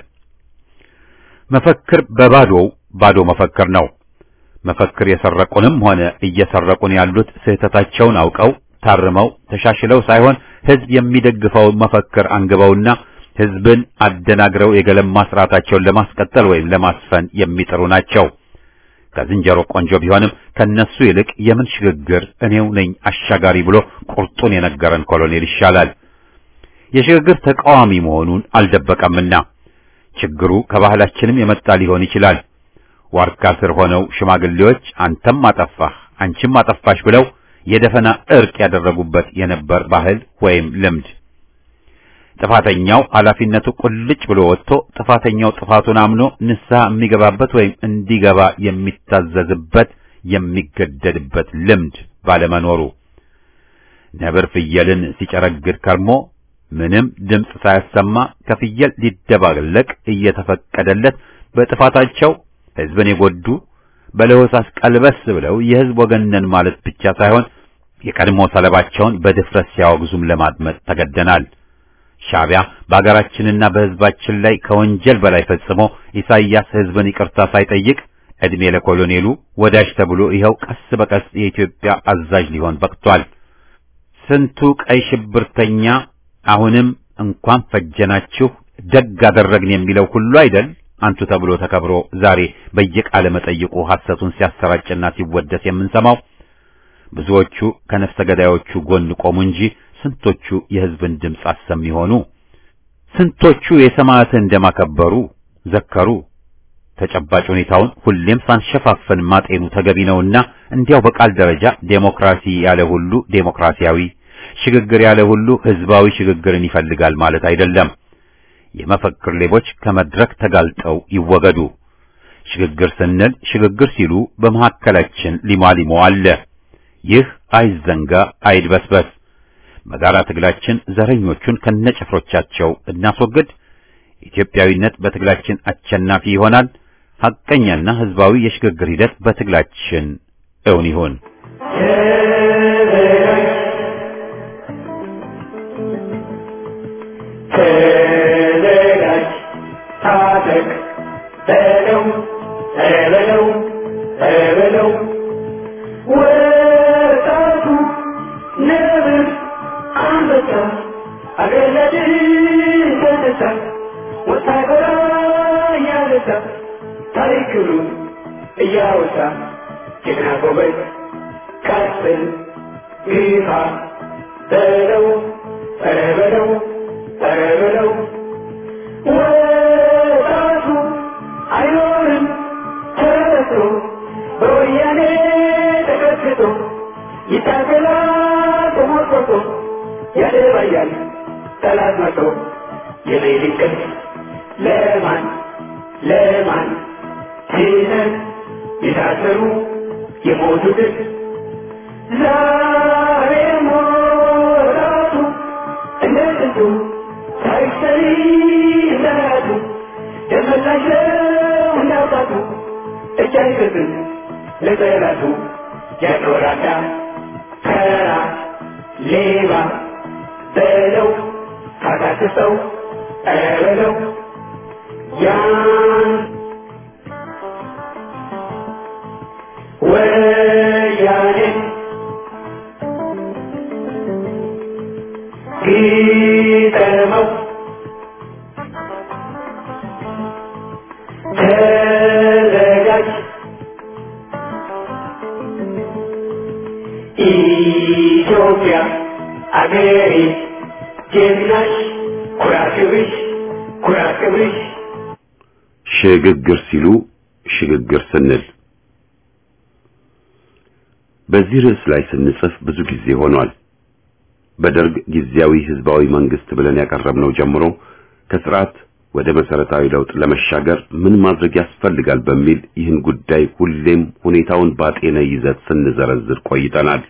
መፈክር በባዶው ባዶ መፈክር ነው። መፈክር የሰረቁንም ሆነ እየሰረቁን ያሉት ስህተታቸውን አውቀው ታርመው ተሻሽለው ሳይሆን ህዝብ የሚደግፈው መፈክር አንግበውና ህዝብን አደናግረው የገለማ ስርዓታቸውን ለማስቀጠል ወይም ለማስፈን የሚጥሩ ናቸው። ከዝንጀሮ ቆንጆ ቢሆንም ከነሱ ይልቅ የምን ሽግግር እኔው ነኝ አሻጋሪ ብሎ ቁርጡን የነገረን ኮሎኔል ይሻላል። የሽግግር ተቃዋሚ መሆኑን አልደበቀምና ችግሩ ከባህላችንም የመጣ ሊሆን ይችላል። ዋርካ ስር ሆነው ሽማግሌዎች አንተም አጠፋህ አንቺም አጠፋሽ ብለው የደፈና እርቅ ያደረጉበት የነበር ባህል ወይም ልምድ ጥፋተኛው ኃላፊነቱ ቁልጭ ብሎ ወጥቶ ጥፋተኛው ጥፋቱን አምኖ ንስሐ የሚገባበት ወይም እንዲገባ የሚታዘዝበት የሚገደድበት ልምድ ባለመኖሩ ነብር ፍየልን ሲጨረግድ ከርሞ ምንም ድምፅ ሳያሰማ ከፍየል ሊደባለቅ እየተፈቀደለት በጥፋታቸው ሕዝብን የጎዱ በለሆሳስ ቀልበስ ብለው የሕዝብ ወገነን ማለት ብቻ ሳይሆን የቀድሞ ሰለባቸውን በድፍረት ሲያወግዙም ለማድመጥ ተገደናል። ሻዕቢያ በአገራችንና በሕዝባችን ላይ ከወንጀል በላይ ፈጽሞ ኢሳይያስ ሕዝብን ይቅርታ ሳይጠይቅ ዕድሜ ለኮሎኔሉ ወዳጅ ተብሎ ይኸው ቀስ በቀስ የኢትዮጵያ አዛዥ ሊሆን በቅቷል። ስንቱ ቀይ ሽብርተኛ አሁንም እንኳን ፈጀናችሁ ደግ አደረግን የሚለው ሁሉ አይደል አንቱ ተብሎ ተከብሮ ዛሬ በየቃለ መጠይቁ ሐሰቱን ሲያሰራጭና ሲወደስ የምንሰማው። ብዙዎቹ ከነፍሰ ገዳዮቹ ጎን ቆሙ እንጂ ስንቶቹ የሕዝብን ድምፅ አሰሚ ሆኑ? ስንቶቹ የሰማዕትን እንደማከበሩ ዘከሩ? ተጨባጭ ሁኔታውን ሁሌም ሳንሸፋፈን ማጤኑ ተገቢ ነውና እንዲያው በቃል ደረጃ ዴሞክራሲ ያለ ሁሉ ዴሞክራሲያዊ፣ ሽግግር ያለ ሁሉ ሕዝባዊ ሽግግርን ይፈልጋል ማለት አይደለም። የመፈክር ሌቦች ከመድረክ ተጋልጠው ይወገዱ። ሽግግር ስንል ሽግግር ሲሉ በመካከላችን ሊሟሊሞ አለ። ይህ አይዘንጋ አይድበስበስ። በጋራ ትግላችን ዘረኞቹን ከነጭፍሮቻቸው እናስወግድ። ኢትዮጵያዊነት በትግላችን አሸናፊ ይሆናል። ሐቀኛና ሕዝባዊ የሽግግር ሂደት በትግላችን እውን ይሁን። ተዘጋጅ ታጠቅ በለው በለው በለው ወጣቱ ነብር አንበሳ አገለድን ተነሳ ወታደራ እያነሳ ታሪክሩን እያወሳ ጀግና ጎበዝ ቀጥል ግፋ በለው ኧረ በለው ኧረ በለው ወጣቱ አይኖርም ተረቶ በወያኔ ተቀጥቅጦ ይታገላል ተሞርቆቶ ያደባያል ጠላት መቶ የሌሊት ቅልፍ ለማን ለማን ሲነት የታሰሩ የሞቱትን ዛሬ ሞራቱ እንደ ጥንቱ ታሪክ ሰሪ እንደራቱ ደመላሽ ነው እንዳውጣቱ እጅ አይሰጥም ለጠላቱ ያኖራዳ ከራ ሌባ በለው ካታክሰው ኧረ በለው ያን ግጠመው ተዘጋጅ ኢትዮጵያ አገሬ ጀግናሽ ኩራት ክብርሽ ኩራት ክብርሽ ሽግግር ሲሉ ሽግግር ስንል በዚህ ርዕስ ላይ ስንጽፍ ብዙ ጊዜ ሆኗል። በደርግ ጊዜያዊ ህዝባዊ መንግስት ብለን ያቀረብነው ጀምሮ ከስርዓት ወደ መሰረታዊ ለውጥ ለመሻገር ምን ማድረግ ያስፈልጋል በሚል ይህን ጉዳይ ሁሌም ሁኔታውን ባጤነ ይዘት ስንዘረዝር ቆይተናል።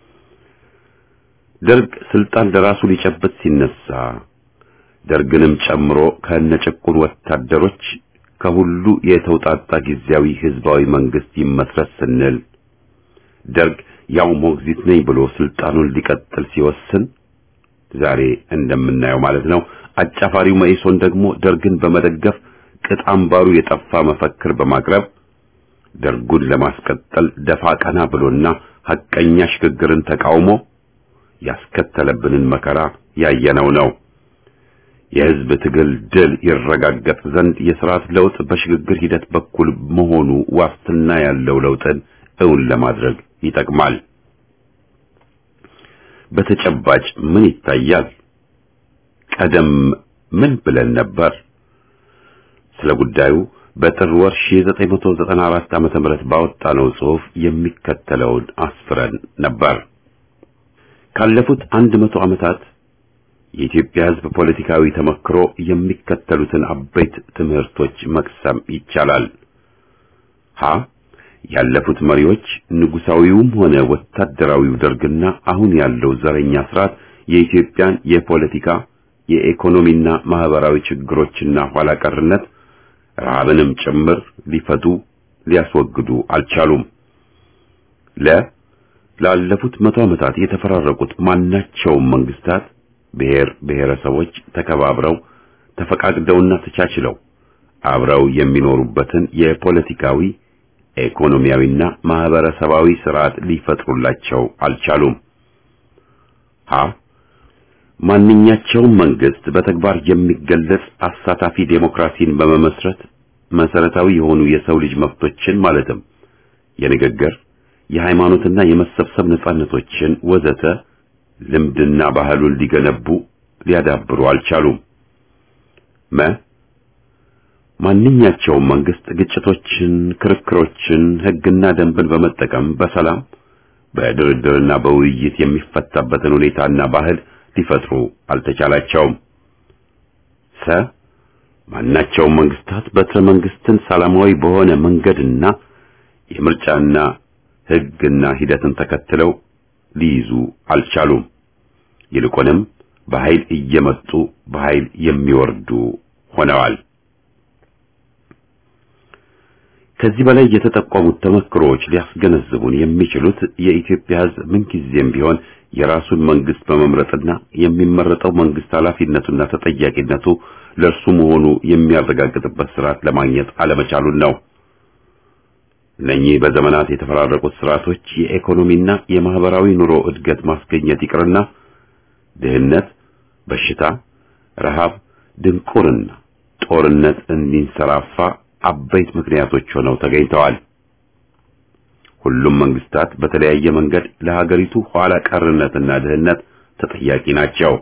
ደርግ ስልጣን ለራሱ ሊጨብጥ ሲነሳ ደርግንም ጨምሮ ከነጭቁን ወታደሮች ከሁሉ የተውጣጣ ጊዜያዊ ህዝባዊ መንግስት ይመስረት ስንል ደርግ ያው ሞግዚት ነኝ ብሎ ስልጣኑን ሊቀጥል ሲወስን ዛሬ እንደምናየው ማለት ነው። አጫፋሪው መኢሶን ደግሞ ደርግን በመደገፍ ቅጥ አምባሩ የጠፋ መፈክር በማቅረብ ደርጉን ለማስቀጠል ደፋ ቀና ብሎና ሐቀኛ ሽግግርን ተቃውሞ ያስከተለብንን መከራ ያየነው ነው። የህዝብ ትግል ድል ይረጋገጥ ዘንድ የስርዓት ለውጥ በሽግግር ሂደት በኩል መሆኑ ዋስትና ያለው ለውጥን እውን ለማድረግ ይጠቅማል። በተጨባጭ ምን ይታያል? ቀደም ምን ብለን ነበር? ስለ ጉዳዩ በጥር ወር 1994 ዓመተ ምህረት ባወጣነው ጽሑፍ የሚከተለውን አስፍረን ነበር። ካለፉት አንድ መቶ ዓመታት የኢትዮጵያ ህዝብ ፖለቲካዊ ተመክሮ የሚከተሉትን አበይት ትምህርቶች መቅሰም ይቻላል። ሀ ያለፉት መሪዎች ንጉሳዊውም ሆነ ወታደራዊው ደርግና አሁን ያለው ዘረኛ ስርዓት የኢትዮጵያን የፖለቲካ የኢኮኖሚና ማህበራዊ ችግሮችና ኋላ ቀርነት ረሃብንም ጭምር ሊፈቱ ሊያስወግዱ አልቻሉም። ለ ላለፉት መቶ ዓመታት የተፈራረቁት ማናቸውም መንግስታት ብሔር ብሔረሰቦች ተከባብረው ተፈቃቅደውና ተቻችለው አብረው የሚኖሩበትን የፖለቲካዊ ኢኮኖሚያዊና ማህበረሰባዊ ስርዓት ሊፈጥሩላቸው አልቻሉም። ሀ ማንኛቸውም መንግስት በተግባር የሚገለጽ አሳታፊ ዴሞክራሲን በመመስረት መሰረታዊ የሆኑ የሰው ልጅ መብቶችን ማለትም የንግግር፣ የሃይማኖትና የመሰብሰብ ነጻነቶችን ወዘተ ልምድና ባህሉን ሊገነቡ ሊያዳብሩ አልቻሉም። መ ማንኛቸውም መንግስት ግጭቶችን፣ ክርክሮችን፣ ህግና ደንብን በመጠቀም በሰላም በድርድርና በውይይት የሚፈታበትን ሁኔታና ባህል ሊፈጥሩ አልተቻላቸውም። ሰ ማናቸውም መንግስታት በትረ መንግስትን ሰላማዊ በሆነ መንገድና የምርጫና ህግና ሂደትን ተከትለው ሊይዙ አልቻሉም። ይልቁንም በኃይል እየመጡ በኃይል የሚወርዱ ሆነዋል። ከዚህ በላይ የተጠቆሙት ተመክሮዎች ሊያስገነዝቡን የሚችሉት የኢትዮጵያ ህዝብ ምንጊዜም ቢሆን የራሱን መንግስት በመምረጥና የሚመረጠው መንግስት ኃላፊነቱና ተጠያቂነቱ ለእርሱ መሆኑ የሚያረጋግጥበት ስርዓት ለማግኘት አለመቻሉን ነው። እነኚህ በዘመናት የተፈራረቁት ስርዓቶች የኢኮኖሚና የማህበራዊ ኑሮ እድገት ማስገኘት ይቅርና ድህነት፣ በሽታ፣ ረሃብ፣ ድንቁርና፣ ጦርነት እንዲንሰራፋ አበይት ምክንያቶች ሆነው ተገኝተዋል። ሁሉም መንግስታት በተለያየ መንገድ ለሀገሪቱ ኋላ ቀርነትና ድህነት ተጠያቂ ናቸው።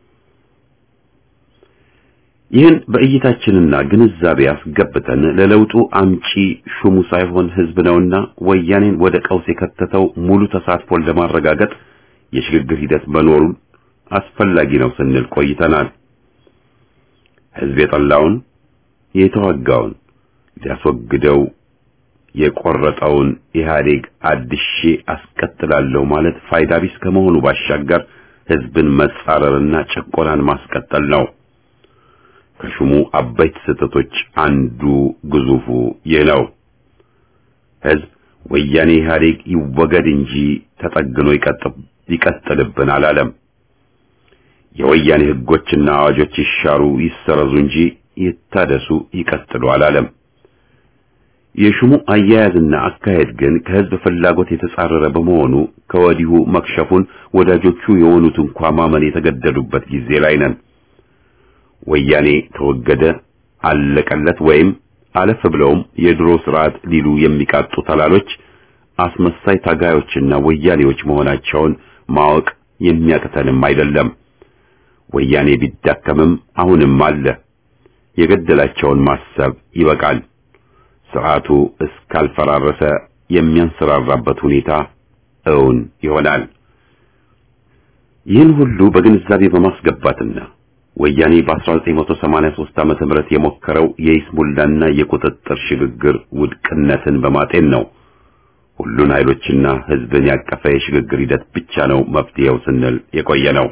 ይህን በእይታችንና ግንዛቤ አስገብተን ለለውጡ አምጪ ሹሙ ሳይሆን ህዝብ ነውና ወያኔን ወደ ቀውስ የከተተው ሙሉ ተሳትፎን ለማረጋገጥ የሽግግር ሂደት መኖሩን አስፈላጊ ነው ስንል ቆይተናል። ህዝብ የጠላውን የተዋጋውን ሊያስወግደው የቆረጠውን ኢህአዴግ አድሼ አስቀጥላለሁ ማለት ፋይዳ ቢስ ከመሆኑ ባሻገር ህዝብን መጻረርና ጭቆናን ማስቀጠል ነው። ከሹሙ አበይት ስህተቶች አንዱ ግዙፉ ይህ ነው። ህዝብ ወያኔ ኢህአዴግ ይወገድ እንጂ ተጠግኖ ይቀጥልብን አላለም። የወያኔ ህጎችና አዋጆች ይሻሩ ይሰረዙ እንጂ ይታደሱ ይቀጥሉ አላለም። የሹሙ አያያዝና አካሄድ ግን ከህዝብ ፍላጎት የተጻረረ በመሆኑ ከወዲሁ መክሸፉን ወዳጆቹ የሆኑት እንኳ ማመን የተገደዱበት ጊዜ ላይ ነን። ወያኔ ተወገደ፣ አለቀለት ወይም አለፍ ብለውም የድሮ ስርዓት ሊሉ የሚቃጡ ተላሎች አስመሳይ ታጋዮችና ወያኔዎች መሆናቸውን ማወቅ የሚያቅተንም አይደለም። ወያኔ ቢዳከምም አሁንም አለ። የገደላቸውን ማሰብ ይበቃል። ስርዓቱ እስካልፈራረሰ የሚያንሰራራበት ሁኔታ እውን ይሆናል። ይህን ሁሉ በግንዛቤ በማስገባትና ወያኔ በ1983 ዓመተ ምህረት የሞከረው የይስሙላና የቁጥጥር ሽግግር ውድቅነትን በማጤን ነው ሁሉን ኃይሎችና ህዝብን ያቀፈ የሽግግር ሂደት ብቻ ነው መፍትሄው ስንል የቆየ ነው።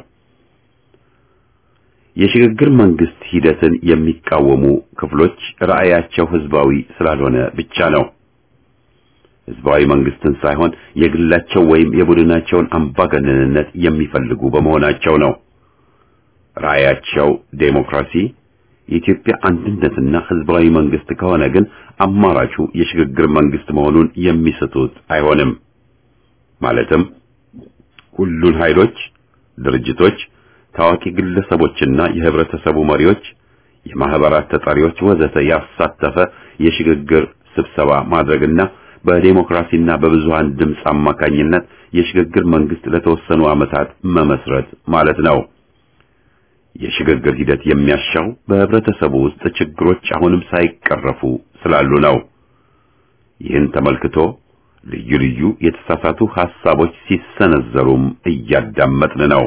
የሽግግር መንግስት ሂደትን የሚቃወሙ ክፍሎች ራዕያቸው ህዝባዊ ስላልሆነ ብቻ ነው። ህዝባዊ መንግስትን ሳይሆን የግላቸው ወይም የቡድናቸውን አምባገነንነት የሚፈልጉ በመሆናቸው ነው። ራዕያቸው ዴሞክራሲ፣ የኢትዮጵያ አንድነትና ህዝባዊ መንግስት ከሆነ ግን አማራጩ የሽግግር መንግስት መሆኑን የሚስቱት አይሆንም። ማለትም ሁሉን ኃይሎች፣ ድርጅቶች ታዋቂ ግለሰቦችና የህብረተሰቡ መሪዎች፣ የማህበራት ተጠሪዎች ወዘተ ያሳተፈ የሽግግር ስብሰባ ማድረግና በዴሞክራሲና በብዙሃን ድምፅ አማካኝነት የሽግግር መንግስት ለተወሰኑ ዓመታት መመስረት ማለት ነው። የሽግግር ሂደት የሚያሻው በህብረተሰቡ ውስጥ ችግሮች አሁንም ሳይቀረፉ ስላሉ ነው። ይህን ተመልክቶ ልዩ ልዩ የተሳሳቱ ሐሳቦች ሲሰነዘሩም እያዳመጥን ነው።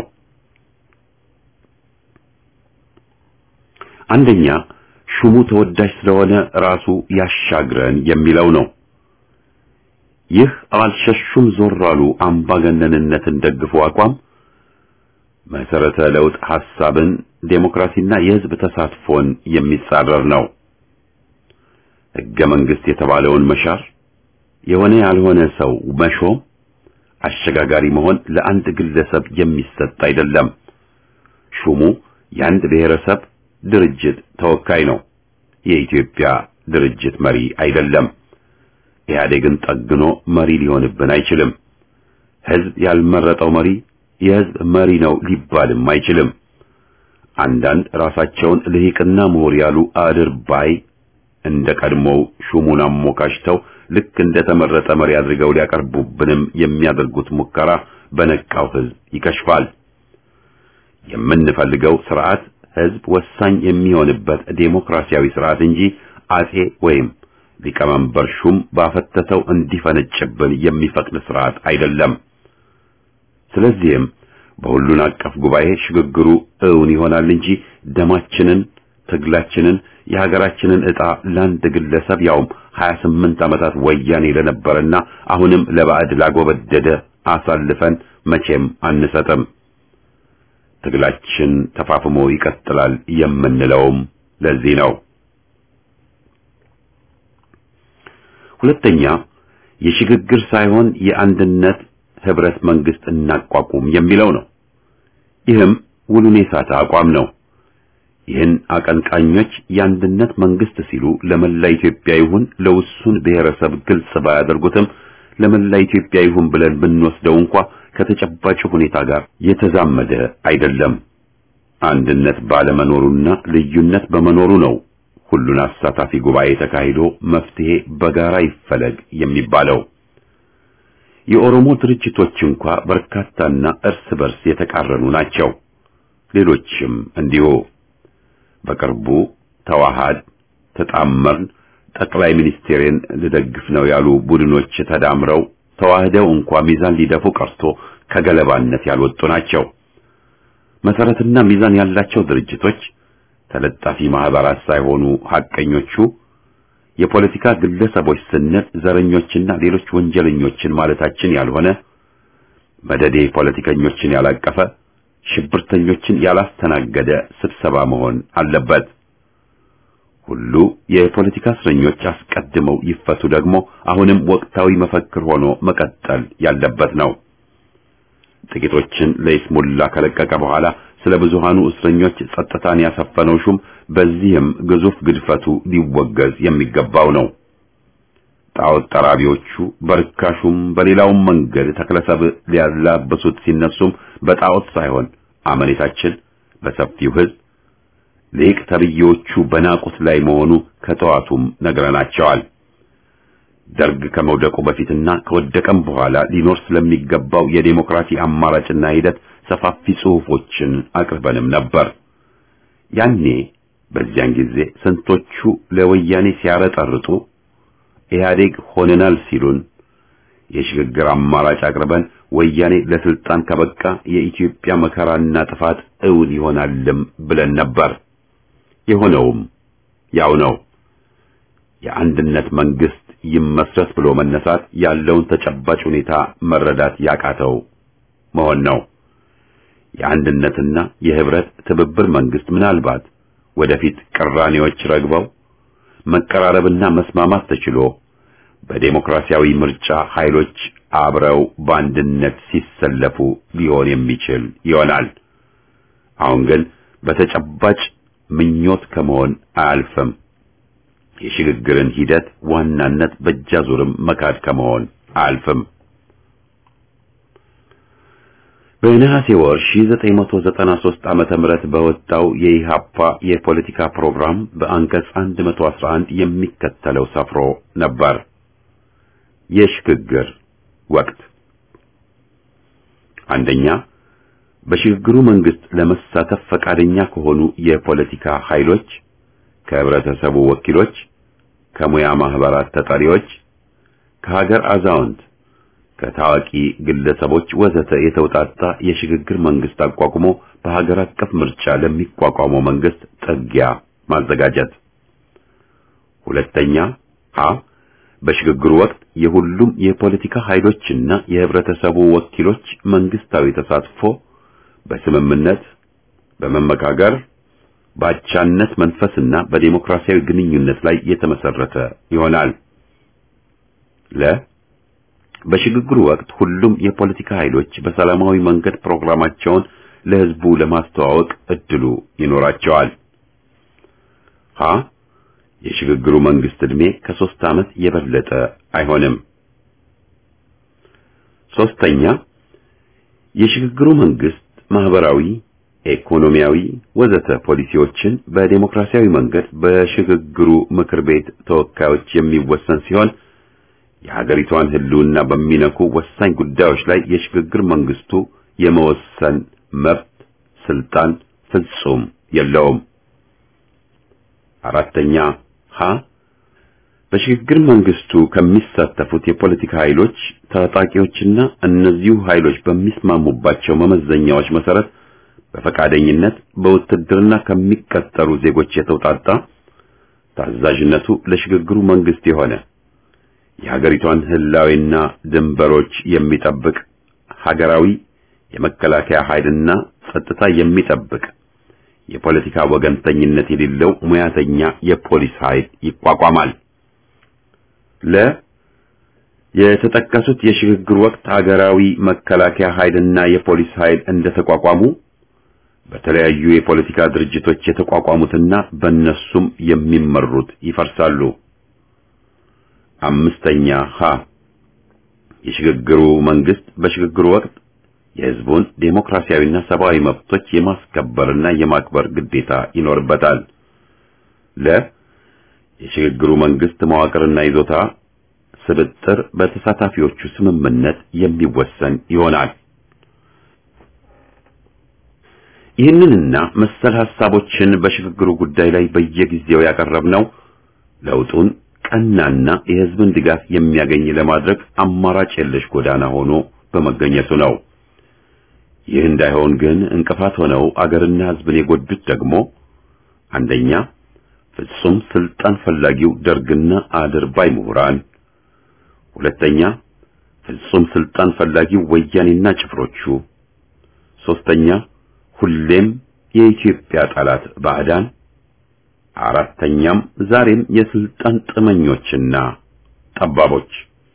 አንደኛ ሹሙ ተወዳጅ ስለሆነ ራሱ ያሻግረን የሚለው ነው። ይህ አልሸሹም ዞር አሉ አምባገነንነትን ደግፎ አቋም መሰረተ ለውጥ ሐሳብን፣ ዴሞክራሲና የህዝብ ተሳትፎን የሚጻረር ነው። ህገ መንግስት የተባለውን መሻር፣ የሆነ ያልሆነ ሰው መሾም፣ አሸጋጋሪ መሆን ለአንድ ግለሰብ የሚሰጥ አይደለም። ሹሙ የአንድ ብሔረሰብ ድርጅት ተወካይ ነው። የኢትዮጵያ ድርጅት መሪ አይደለም። ኢህአዴግን ጠግኖ መሪ ሊሆንብን አይችልም። ህዝብ ያልመረጠው መሪ የህዝብ መሪ ነው ሊባልም አይችልም። አንዳንድ ራሳቸውን ልሂቅና ምሁር ያሉ አድርባይ እንደ ቀድሞው ሹሙን አሞካሽተው ልክ እንደ ተመረጠ መሪ አድርገው ሊያቀርቡብንም የሚያደርጉት ሙከራ በነቃው ህዝብ ይከሽፋል። የምንፈልገው ስርዓት ህዝብ ወሳኝ የሚሆንበት ዴሞክራሲያዊ ስርዓት እንጂ አጼ ወይም ሊቀመንበር ሹም ባፈተተው እንዲፈነጭብን የሚፈቅድ ስርዓት አይደለም። ስለዚህም በሁሉን አቀፍ ጉባኤ ሽግግሩ እውን ይሆናል እንጂ ደማችንን፣ ትግላችንን፣ የሀገራችንን ዕጣ ለአንድ ግለሰብ ያውም 28 ዓመታት ወያኔ ለነበረና አሁንም ለባዕድ ላጎበደደ አሳልፈን መቼም አንሰጥም። ትግላችን ተፋፍሞ ይቀጥላል የምንለውም ለዚህ ነው። ሁለተኛ የሽግግር ሳይሆን የአንድነት ህብረት መንግስት እናቋቁም የሚለው ነው። ይህም ውሉን የሳተ አቋም ነው። ይህን አቀንቃኞች የአንድነት መንግስት ሲሉ ለመላ ኢትዮጵያ ይሁን ለውሱን ብሔረሰብ ግልጽ ባያደርጉትም ለመላ ኢትዮጵያ ይሁን ብለን ብንወስደው እንኳ ከተጨባጭ ሁኔታ ጋር የተዛመደ አይደለም። አንድነት ባለመኖሩና ልዩነት በመኖሩ ነው ሁሉን አሳታፊ ጉባኤ ተካሂዶ መፍትሄ በጋራ ይፈለግ የሚባለው። የኦሮሞ ድርጅቶች እንኳ በርካታና እርስ በርስ የተቃረኑ ናቸው። ሌሎችም እንዲሁ። በቅርቡ ተዋሃድ፣ ተጣመርን፣ ጠቅላይ ሚኒስቴርን ልደግፍ ነው ያሉ ቡድኖች ተዳምረው ተዋህደው እንኳ ሚዛን ሊደፉ ቀርቶ ከገለባነት ያልወጡ ናቸው። መሰረትና ሚዛን ያላቸው ድርጅቶች ተለጣፊ ማህበራት ሳይሆኑ ሐቀኞቹ የፖለቲካ ግለሰቦች ስንል ዘረኞችና ሌሎች ወንጀለኞችን ማለታችን ያልሆነ መደዴ ፖለቲከኞችን ያላቀፈ ሽብርተኞችን ያላስተናገደ ስብሰባ መሆን አለበት። ሁሉ የፖለቲካ እስረኞች አስቀድመው ይፈቱ ደግሞ አሁንም ወቅታዊ መፈክር ሆኖ መቀጠል ያለበት ነው። ጥቂቶችን ለይስሙላ ከለቀቀ በኋላ ስለ ብዙሃኑ እስረኞች ጸጥታን ያሰፈነው ሹም በዚህም ግዙፍ ግድፈቱ ሊወገዝ የሚገባው ነው። ጣዖት ጠራቢዎቹ በርካሹም በሌላውም መንገድ ተክለሰብ ሊያላበሱት ሲነሱም በጣዖት ሳይሆን አመኔታችን በሰፊው ሕዝብ ሊቅ ተብዬዎቹ በናቁት ላይ መሆኑ ከጠዋቱም ነግረናቸዋል። ደርግ ከመውደቁ በፊትና ከወደቀም በኋላ ሊኖር ስለሚገባው የዴሞክራሲ አማራጭና ሂደት ሰፋፊ ጽሑፎችን አቅርበንም ነበር። ያኔ በዚያን ጊዜ ስንቶቹ ለወያኔ ሲያረጠርጡ ኢህአዴግ ሆነናል ሲሉን የሽግግር አማራጭ አቅርበን ወያኔ ለስልጣን ከበቃ የኢትዮጵያ መከራና ጥፋት እውን ይሆናልም ብለን ነበር። የሆነውም ያው ነው። የአንድነት መንግስት ይመስረት ብሎ መነሳት ያለውን ተጨባጭ ሁኔታ መረዳት ያቃተው መሆን ነው። የአንድነትና የህብረት ትብብር መንግስት ምናልባት ወደፊት ቅራኔዎች ረግበው መቀራረብና መስማማት ተችሎ በዴሞክራሲያዊ ምርጫ ኃይሎች አብረው በአንድነት ሲሰለፉ ሊሆን የሚችል ይሆናል። አሁን ግን በተጨባጭ ምኞት ከመሆን አያልፍም። የሽግግርን ሂደት ዋናነት በእጃዙርም መካድ ከመሆን አያልፍም። በነሐሴ ወር 1993 ዓመተ ምህረት በወጣው የኢሃፓ የፖለቲካ ፕሮግራም በአንቀጽ 111 የሚከተለው ሰፍሮ ነበር። የሽግግር ወቅት አንደኛ በሽግግሩ መንግስት ለመሳተፍ ፈቃደኛ ከሆኑ የፖለቲካ ኃይሎች፣ ከህብረተሰቡ ወኪሎች፣ ከሙያ ማህበራት ተጠሪዎች፣ ከሀገር አዛውንት ከታዋቂ ግለሰቦች ወዘተ የተውጣጣ የሽግግር መንግስት አቋቁሞ በሀገር አቀፍ ምርጫ ለሚቋቋመው መንግስት ጥጊያ ማዘጋጀት። ሁለተኛ ሀ በሽግግሩ ወቅት የሁሉም የፖለቲካ ኃይሎችና የህብረተሰቡ ወኪሎች መንግስታዊ ተሳትፎ በስምምነት በመመካከር በአቻነት መንፈስና በዴሞክራሲያዊ ግንኙነት ላይ የተመሰረተ ይሆናል። ለ በሽግግሩ ወቅት ሁሉም የፖለቲካ ኃይሎች በሰላማዊ መንገድ ፕሮግራማቸውን ለህዝቡ ለማስተዋወቅ እድሉ ይኖራቸዋል። ሀ የሽግግሩ መንግስት ዕድሜ ከሶስት ዓመት የበለጠ አይሆንም። ሶስተኛ የሽግግሩ መንግስት ማህበራዊ፣ ኢኮኖሚያዊ ወዘተ ፖሊሲዎችን በዴሞክራሲያዊ መንገድ በሽግግሩ ምክር ቤት ተወካዮች የሚወሰን ሲሆን የሀገሪቷን ህልውና በሚነኩ ወሳኝ ጉዳዮች ላይ የሽግግር መንግስቱ የመወሰን መብት ስልጣን ፍጹም የለውም። አራተኛ ሀ በሽግግር መንግስቱ ከሚሳተፉት የፖለቲካ ኃይሎች ታጣቂዎችና እነዚሁ ኃይሎች በሚስማሙባቸው መመዘኛዎች መሰረት በፈቃደኝነት በውትድርና ከሚቀጠሩ ዜጎች የተውጣጣ ታዛዥነቱ ለሽግግሩ መንግስት የሆነ የሀገሪቷን ህላዊና ድንበሮች የሚጠብቅ ሀገራዊ የመከላከያ ኃይልና ጸጥታ የሚጠብቅ የፖለቲካ ወገንተኝነት የሌለው ሙያተኛ የፖሊስ ኃይል ይቋቋማል። ለ የተጠቀሱት የሽግግር ወቅት ሀገራዊ መከላከያ ኃይልና የፖሊስ ኃይል እንደተቋቋሙ በተለያዩ የፖለቲካ ድርጅቶች የተቋቋሙትና በእነሱም የሚመሩት ይፈርሳሉ። አምስተኛ ሀ የሽግግሩ መንግስት በሽግግሩ ወቅት የህዝቡን ዴሞክራሲያዊና ሰብአዊ መብቶች የማስከበርና የማክበር ግዴታ ይኖርበታል። ለ የሽግግሩ መንግስት መዋቅርና ይዞታ ስብጥር በተሳታፊዎቹ ስምምነት የሚወሰን ይሆናል። ይህንንና መሰል ሐሳቦችን በሽግግሩ ጉዳይ ላይ በየጊዜው ያቀረብነው ለውጡን ቀናና የህዝብን ድጋፍ የሚያገኝ ለማድረግ አማራጭ የለሽ ጎዳና ሆኖ በመገኘቱ ነው። ይህ እንዳይሆን ግን እንቅፋት ሆነው አገርና ህዝብን የጎዱት ደግሞ አንደኛ ፍጹም ስልጣን ፈላጊው ደርግና አድርባይ ምሁራን፣ ሁለተኛ ፍጹም ስልጣን ፈላጊው ወያኔና ጭፍሮቹ፣ ሶስተኛ ሁሌም የኢትዮጵያ ጠላት ባዕዳን፣ አራተኛም ዛሬም የስልጣን ጥመኞችና ጠባቦች።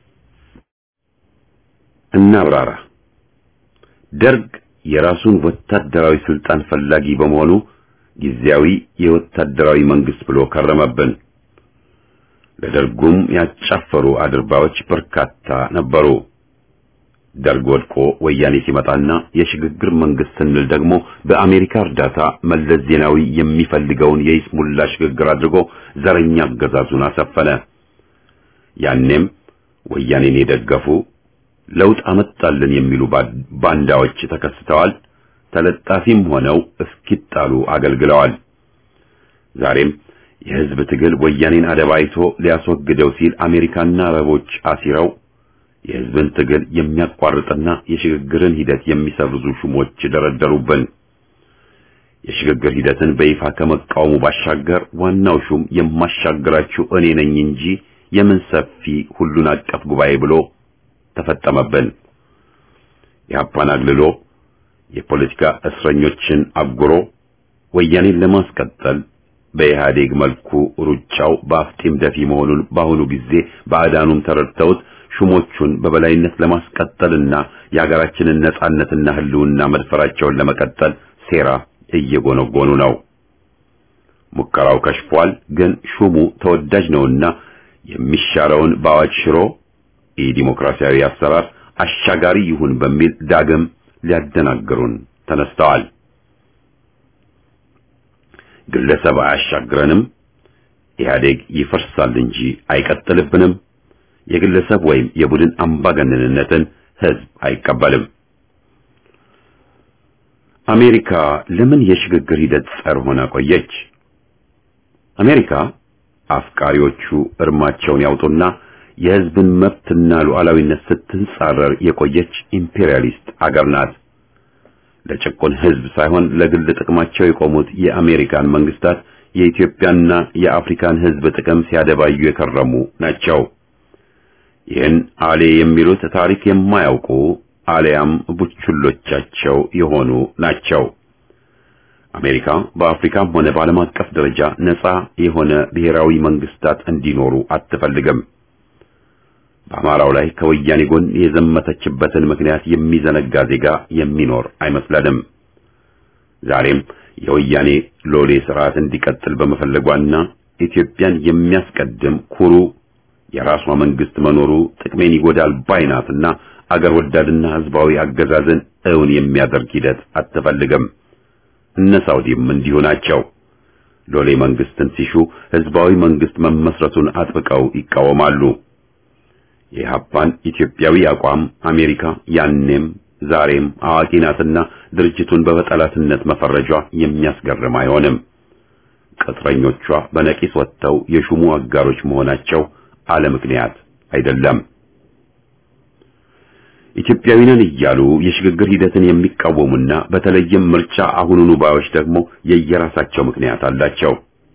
እናብራራ። ደርግ የራሱን ወታደራዊ ስልጣን ፈላጊ በመሆኑ ጊዜያዊ የወታደራዊ መንግስት ብሎ ከረመብን። ለደርጉም ያጫፈሩ አድርባዮች በርካታ ነበሩ። ደርግ ወድቆ ወያኔ ሲመጣና የሽግግር መንግስት ስንል ደግሞ በአሜሪካ እርዳታ መለስ ዜናዊ የሚፈልገውን የይስሙላ ሽግግር አድርጎ ዘረኛ አገዛዙን አሰፈነ። ያኔም ወያኔን የደገፉ ለውጥ አመጣልን የሚሉ ባንዳዎች ተከስተዋል። ተለጣፊም ሆነው እስኪጣሉ አገልግለዋል። ዛሬም የህዝብ ትግል ወያኔን አደባይቶ ሊያስወግደው ሲል አሜሪካና አረቦች አሲረው የህዝብን ትግል የሚያቋርጥና የሽግግርን ሂደት የሚሰርዙ ሹሞች ደረደሩብን። የሽግግር ሂደትን በይፋ ከመቃወሙ ባሻገር ዋናው ሹም የማሻግራችሁ እኔ ነኝ እንጂ የምን ሰፊ ሁሉን አቀፍ ጉባኤ ብሎ ተፈጠመብን። የሀፓን አግልሎ የፖለቲካ እስረኞችን አጉሮ ወያኔን ለማስቀጠል በኢህአዴግ መልኩ ሩጫው በአፍጢም ደፊ መሆኑን በአሁኑ ጊዜ ባዕዳኑም ተረድተውት ሹሞቹን በበላይነት ለማስቀጠልና የሀገራችንን ነጻነትና ህልውና መድፈራቸውን ለመቀጠል ሴራ እየጎነጎኑ ነው። ሙከራው ከሽፏል። ግን ሹሙ ተወዳጅ ነውና የሚሻረውን በአዋጅ ሽሮ የዲሞክራሲያዊ አሰራር አሻጋሪ ይሁን በሚል ዳግም ሊያደናግሩን ተነስተዋል። ግለሰብ አያሻግረንም፣ ኢህአዴግ ይፈርሳል እንጂ አይቀጥልብንም። የግለሰብ ወይም የቡድን አምባገነንነትን ህዝብ አይቀበልም። አሜሪካ ለምን የሽግግር ሂደት ጸር ሆና ቆየች? አሜሪካ አፍቃሪዎቹ እርማቸውን ያውጡና የህዝብን መብትና ሉዓላዊነት ስትንጻረር የቆየች ኢምፔሪያሊስት አገር ናት። ለጭቁን ህዝብ ሳይሆን ለግል ጥቅማቸው የቆሙት የአሜሪካን መንግስታት የኢትዮጵያና የአፍሪካን ህዝብ ጥቅም ሲያደባዩ የከረሙ ናቸው። ይህን አሌ የሚሉት ታሪክ የማያውቁ አሊያም ቡችሎቻቸው የሆኑ ናቸው። አሜሪካ በአፍሪካም ሆነ በዓለም አቀፍ ደረጃ ነፃ የሆነ ብሔራዊ መንግስታት እንዲኖሩ አትፈልግም። በአማራው ላይ ከወያኔ ጎን የዘመተችበትን ምክንያት የሚዘነጋ ዜጋ የሚኖር አይመስለንም። ዛሬም የወያኔ ሎሌ ስርዓት እንዲቀጥል በመፈለጓና ኢትዮጵያን የሚያስቀድም ኩሩ የራሷ መንግስት መኖሩ ጥቅሜን ይጎዳል ባይናትና አገር ወዳድና ህዝባዊ አገዛዝን እውን የሚያደርግ ሂደት አትፈልግም። እነ ሳውዲም እንዲሁ ናቸው። ሎሌ መንግስትን ሲሹ ህዝባዊ መንግስት መመስረቱን አጥብቀው ይቃወማሉ። የኢህአፓን ኢትዮጵያዊ አቋም አሜሪካ ያኔም ዛሬም አዋቂ ናትና ድርጅቱን በጠላትነት መፈረጇ የሚያስገርም አይሆንም። ቅጥረኞቿ በነቂስ ወጥተው የሹሙ አጋሮች መሆናቸው አለ ምክንያት አይደለም። ኢትዮጵያዊ ነን እያሉ የሽግግር ሂደትን የሚቃወሙና በተለይም ምርጫ አሁኑኑ ባዮች ደግሞ የየራሳቸው ምክንያት አላቸው።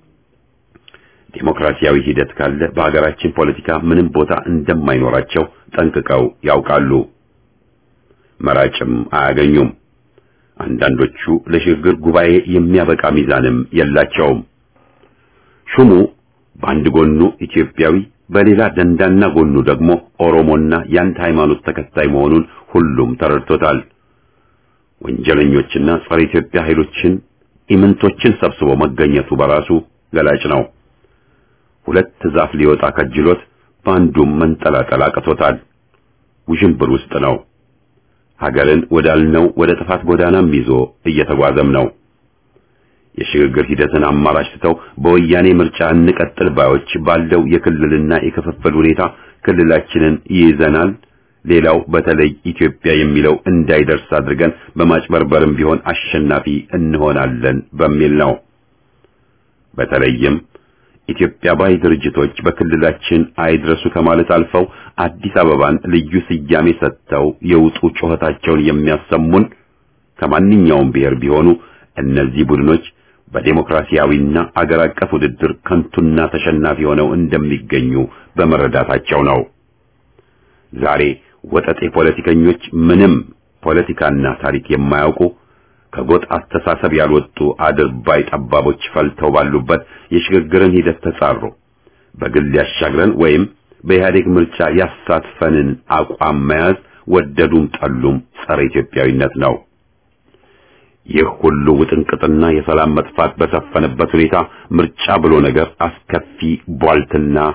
ዴሞክራሲያዊ ሂደት ካለ በሀገራችን ፖለቲካ ምንም ቦታ እንደማይኖራቸው ጠንቅቀው ያውቃሉ። መራጭም አያገኙም። አንዳንዶቹ ለሽግግር ጉባኤ የሚያበቃ ሚዛንም የላቸውም። ሹሙ በአንድ ጎኑ ኢትዮጵያዊ በሌላ ደንዳና ጎኑ ደግሞ ኦሮሞና የአንድ ሃይማኖት ተከታይ መሆኑን ሁሉም ተረድቶታል። ወንጀለኞችና ጸረ ኢትዮጵያ ኃይሎችን ኢምንቶችን ሰብስቦ መገኘቱ በራሱ ገላጭ ነው። ሁለት ዛፍ ሊወጣ ከጅሎት በአንዱም መንጠላጠል አቅቶታል። ውዥንብር ውስጥ ነው። ሀገርን ወዳልነው ወደ ጥፋት ጎዳናም ይዞ እየተጓዘም ነው። የሽግግር ሂደትን አማራጭ ትተው በወያኔ ምርጫ እንቀጥል ባዮች ባለው የክልልና የክፍፍል ሁኔታ ክልላችንን ይይዘናል፣ ሌላው በተለይ ኢትዮጵያ የሚለው እንዳይደርስ አድርገን በማጭበርበርም ቢሆን አሸናፊ እንሆናለን በሚል ነው። በተለይም ኢትዮጵያ ባይ ድርጅቶች በክልላችን አይድረሱ ከማለት አልፈው አዲስ አበባን ልዩ ስያሜ ሰጥተው የውጡ ጩኸታቸውን የሚያሰሙን ከማንኛውም ብሔር ቢሆኑ እነዚህ ቡድኖች በዴሞክራሲያዊና አገር አቀፍ ውድድር ከንቱና ተሸናፊ ሆነው እንደሚገኙ በመረዳታቸው ነው። ዛሬ ወጠጤ ፖለቲከኞች ምንም ፖለቲካና ታሪክ የማያውቁ ከጎጥ አስተሳሰብ ያልወጡ አድርባይ ጠባቦች ፈልተው ባሉበት የሽግግርን ሂደት ተጻሩ። በግል ያሻግረን ወይም በኢህአዴግ ምርጫ ያሳትፈንን አቋም መያዝ ወደዱም ጠሉም ጸረ ኢትዮጵያዊነት ነው። ይህ ሁሉ ውጥንቅጥና የሰላም መጥፋት በሰፈነበት ሁኔታ ምርጫ ብሎ ነገር አስከፊ ቧልትና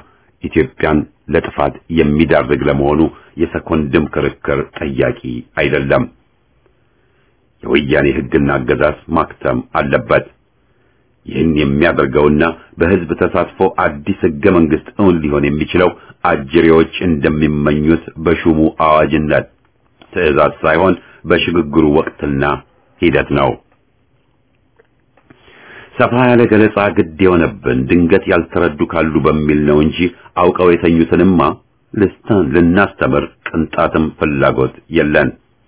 ኢትዮጵያን ለጥፋት የሚዳርግ ለመሆኑ የሰኮንድም ክርክር ጠያቂ አይደለም። የወያኔ ሕግና አገዛዝ ማክተም አለበት። ይህን የሚያደርገውና በሕዝብ ተሳትፎ አዲስ ሕገ መንግሥት እውን ሊሆን የሚችለው አጅሬዎች እንደሚመኙት በሹሙ አዋጅነት ትዕዛዝ ሳይሆን በሽግግሩ ወቅትና ሂደት ነው። ሰፋ ያለ ገለጻ ግድ የሆነብን ድንገት ያልተረዱ ካሉ በሚል ነው እንጂ አውቀው የተኙትንማ ልስተን ልናስተምር ቅንጣትም ፍላጎት የለን።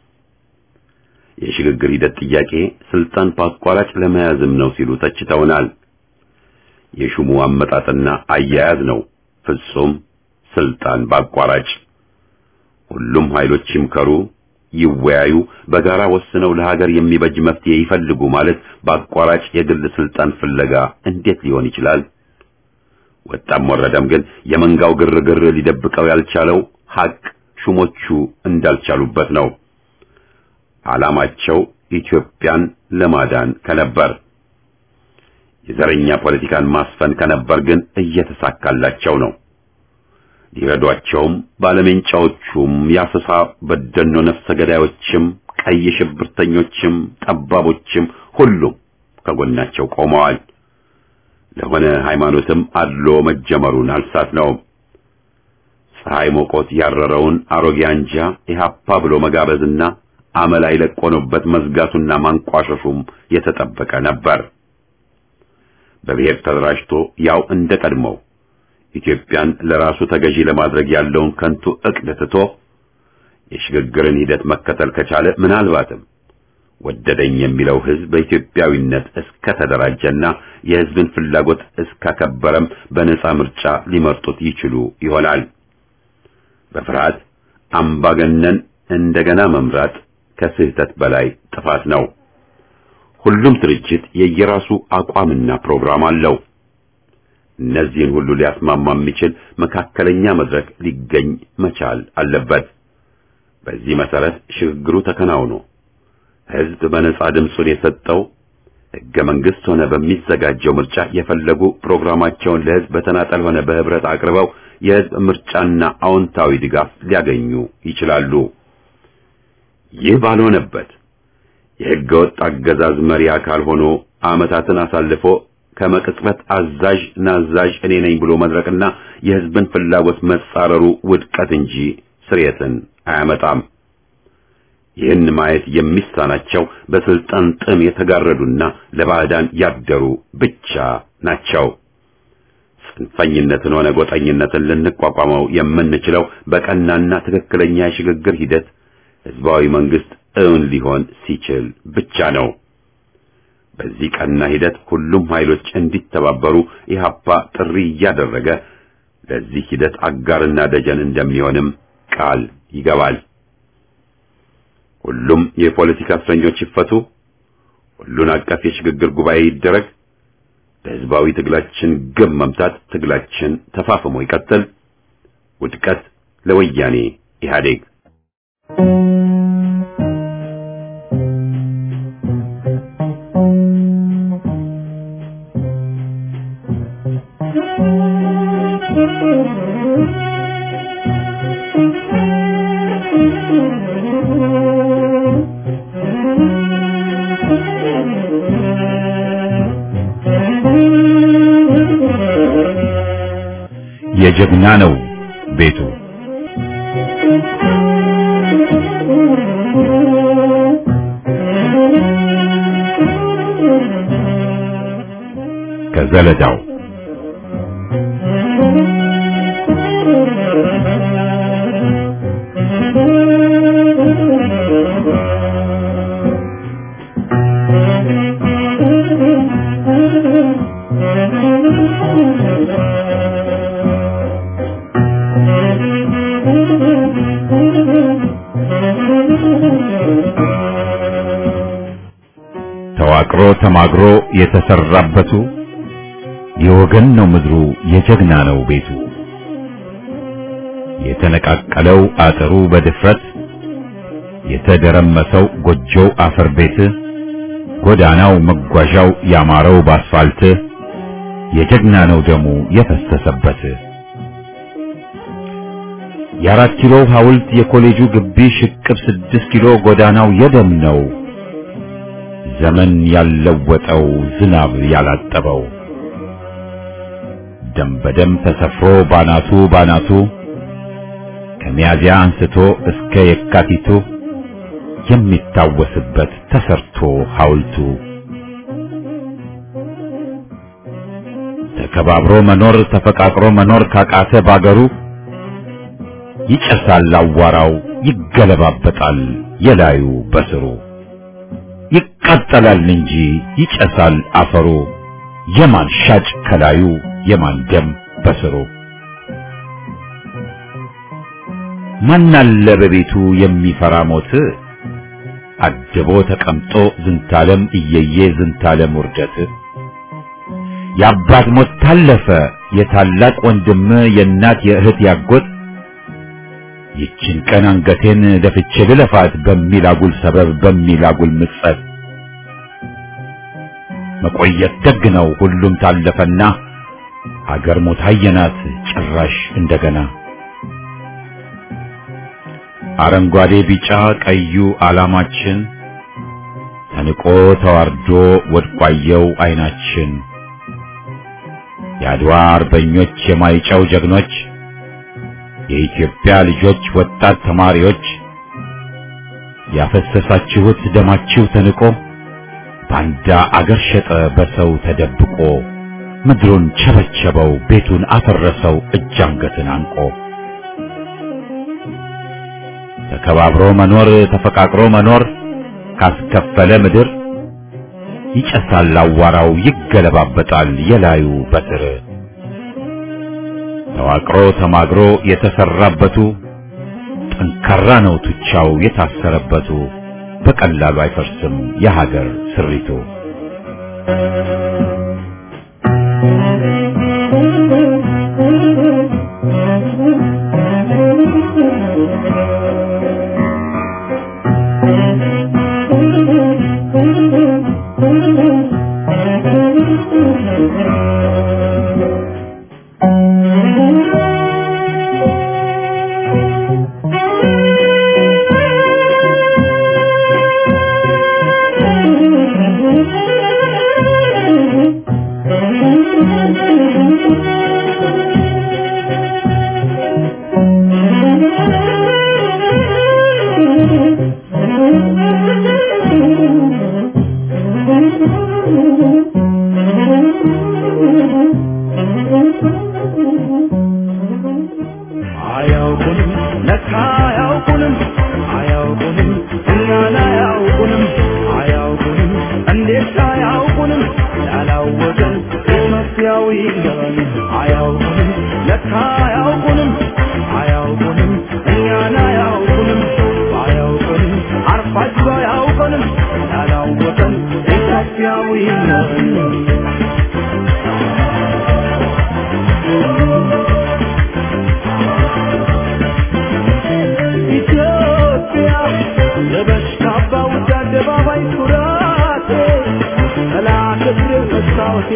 የሽግግር ሂደት ጥያቄ ስልጣን በአቋራጭ ለመያዝም ነው ሲሉ ተችተውናል። የሹሙ አመጣጥና አያያዝ ነው ፍጹም ስልጣን በአቋራጭ። ሁሉም ኃይሎች ይምከሩ፣ ይወያዩ፣ በጋራ ወስነው ለሀገር የሚበጅ መፍትሄ ይፈልጉ ማለት በአቋራጭ የግል ስልጣን ፍለጋ እንዴት ሊሆን ይችላል? ወጣም ወረደም ግን የመንጋው ግርግር ሊደብቀው ያልቻለው ሐቅ ሹሞቹ እንዳልቻሉበት ነው። ዓላማቸው ኢትዮጵያን ለማዳን ከነበር የዘረኛ ፖለቲካን ማስፈን ከነበር ግን እየተሳካላቸው ነው። ሊረዷቸውም ባለሜንጫዎቹም የአሰሳ በደኖ ነፍሰ ገዳዮችም ቀይ ሽብርተኞችም ጠባቦችም ሁሉም ከጎናቸው ቆመዋል። ለሆነ ሃይማኖትም አድሎ መጀመሩን አልሳትነውም። ፀሐይ ሞቆት ያረረውን አሮጌ አንጃ ኢህአፓ ብሎ መጋበዝና አመላይ ለቆኖበት መዝጋቱና ማንቋሸሹም የተጠበቀ ነበር። በብሔር ተደራጅቶ ያው እንደ ቀድሞው ኢትዮጵያን ለራሱ ተገዢ ለማድረግ ያለውን ከንቱ ዕቅድ ትቶ የሽግግርን ሂደት መከተል ከቻለ ምናልባትም ወደደኝ የሚለው ሕዝብ በኢትዮጵያዊነት እስከ ተደራጀና የሕዝብን ፍላጎት እስካከበረም በነጻ ምርጫ ሊመርጡት ይችሉ ይሆናል። በፍርሃት አምባገነን እንደገና መምራት ከስህተት በላይ ጥፋት ነው። ሁሉም ድርጅት የየራሱ አቋምና ፕሮግራም አለው። እነዚህን ሁሉ ሊያስማማ የሚችል መካከለኛ መድረክ ሊገኝ መቻል አለበት። በዚህ መሰረት ሽግግሩ ተከናውኖ ሕዝብ በነጻ ድምፁን የሰጠው ሕገ መንግሥት ሆነ በሚዘጋጀው ምርጫ የፈለጉ ፕሮግራማቸውን ለሕዝብ በተናጠል ሆነ በህብረት አቅርበው የሕዝብ ምርጫና አዎንታዊ ድጋፍ ሊያገኙ ይችላሉ። ይህ ባልሆነበት የሕገ ወጥ አገዛዝ መሪ አካል ሆኖ ዓመታትን አሳልፎ ከመቅጽበት አዛዥ ናዛዥ እኔ ነኝ ብሎ መድረቅና የሕዝብን ፍላጎት መጻረሩ ውድቀት እንጂ ስርየትን አያመጣም። ይህን ማየት የሚሳናቸው በስልጣን ጥም የተጋረዱና ለባዕዳን ያደሩ ብቻ ናቸው። ጽንፈኝነትን ሆነ ጎጠኝነትን ልንቋቋመው የምንችለው በቀናና ትክክለኛ የሽግግር ሂደት ህዝባዊ መንግስት እውን ሊሆን ሲችል ብቻ ነው። በዚህ ቀና ሂደት ሁሉም ኃይሎች እንዲተባበሩ ኢህአፓ ጥሪ እያደረገ ለዚህ ሂደት አጋርና ደጀን እንደሚሆንም ቃል ይገባል። ሁሉም የፖለቲካ እስረኞች ይፈቱ፣ ሁሉን አቀፍ የሽግግር ጉባኤ ይደረግ፣ ለህዝባዊ ትግላችን ግብ መምታት ትግላችን ተፋፍሞ ይቀጥል፣ ውድቀት ለወያኔ ኢህአዴግ። የጀግና ነው ቤቱ ከዘለዳው ተዋቅሮ ተማግሮ የተሰራበቱ የወገን ነው ምድሩ የጀግና ነው ቤቱ የተነቃቀለው አጥሩ በድፍረት የተደረመሰው ጎጆው አፈር ቤት ጎዳናው መጓዣው ያማረው ባስፋልት የጀግና ነው ደሙ የፈሰሰበት የአራት ኪሎ ሐውልት የኮሌጁ ግቢ ሽቅብ ስድስት ኪሎ ጎዳናው የደም ነው። ዘመን ያልለወጠው ዝናብ ያላጠበው ደም በደም ተሰፍሮ ባናቱ ባናቱ ከሚያዚያ አንስቶ እስከ የካቲቱ የሚታወስበት ተሰርቶ ሐውልቱ ተከባብሮ መኖር ተፈቃቅሮ መኖር ካቃተ ባገሩ ይጨሳል አዋራው ይገለባበጣል የላዩ በስሩ ይቃጠላል እንጂ ይጨሳል አፈሩ የማን ሻጭ ከላዩ የማን ደም በስሩ ማናለ በቤቱ የሚፈራ ሞት አድቦ ተቀምጦ ዝንታለም እየየ ዝንታለም ውርደት የአባት ሞት ታለፈ የታላቅ ወንድም የእናት የእህት ያጎት ይችን ቀን አንገቴን ደፍቼ ልለፋት በሚል አጉል ሰበብ በሚል አጉል ምጸት መቆየት ደግ ነው ሁሉም ታለፈና አገር ሞት አየናት ጭራሽ እንደገና አረንጓዴ ቢጫ ቀዩ ዓላማችን ተንቆ ተዋርዶ ወድቋየው አይናችን የአድዋ አርበኞች የማይጨው ጀግኖች የኢትዮጵያ ልጆች ወጣት ተማሪዎች ያፈሰሳችሁት ደማችሁ ተንቆ ባንዳ አገር ሸጠ በሰው ተደብቆ ምድሩን ቸበቸበው ቤቱን አፈረሰው እጅ አንገትን አንቆ ተከባብሮ መኖር ተፈቃቅሮ መኖር ካስከፈለ ምድር ይጨሳል አዋራው ይገለባበጣል የላዩ በትር ተዋቅሮ ተማግሮ የተሰራበቱ ጠንካራ ነው ቱቻው የታሰረበቱ በቀላሉ አይፈርስም የሀገር ስሪቱ። አያውቁንም ለካ አያውቁንም አያውቁንም እኛን አያውቁንም አያውቁንም እንዴት አያውቁንም ያላወቀን ኢትዮጵያዊ ገባን አያውቁንም ለካ አያውቁንም አያውቁንም እኛን አያውቁንም አያውቁንም አርፋችሁ አያውቁንም ያላወቀን ኢትዮጵያዊ ገባን ኢትዮጵያ ለበሽታ ባውድ አደባባይ ኩራቴ ጠላት እግር መስታወቴ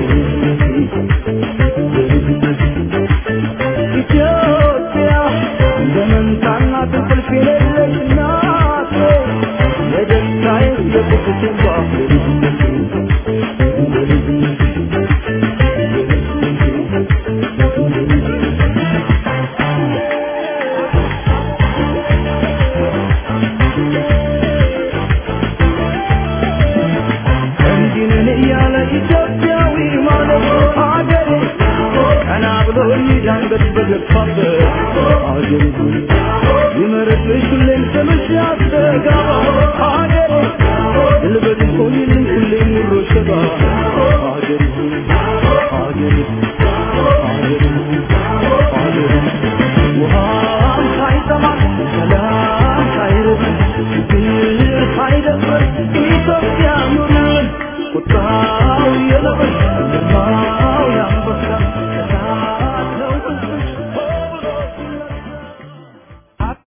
ኢትዮጵያ እንደ መንታና እንቅልፍ የሌለች እናቴ የደስታዬ የቁጭቴ ባፍ እንዲንን እያለ ኢትዮጵያዊ ማለት ሀገሬ ቀና ብሎ ይዳንገት በገፋበት ሀገሬ ይመረጥሽ ሁሌም ስምሽ ያስተጋባ ሀገሬ ልበድ ቆይልኝ ሁሌም ኑሮ ሸባ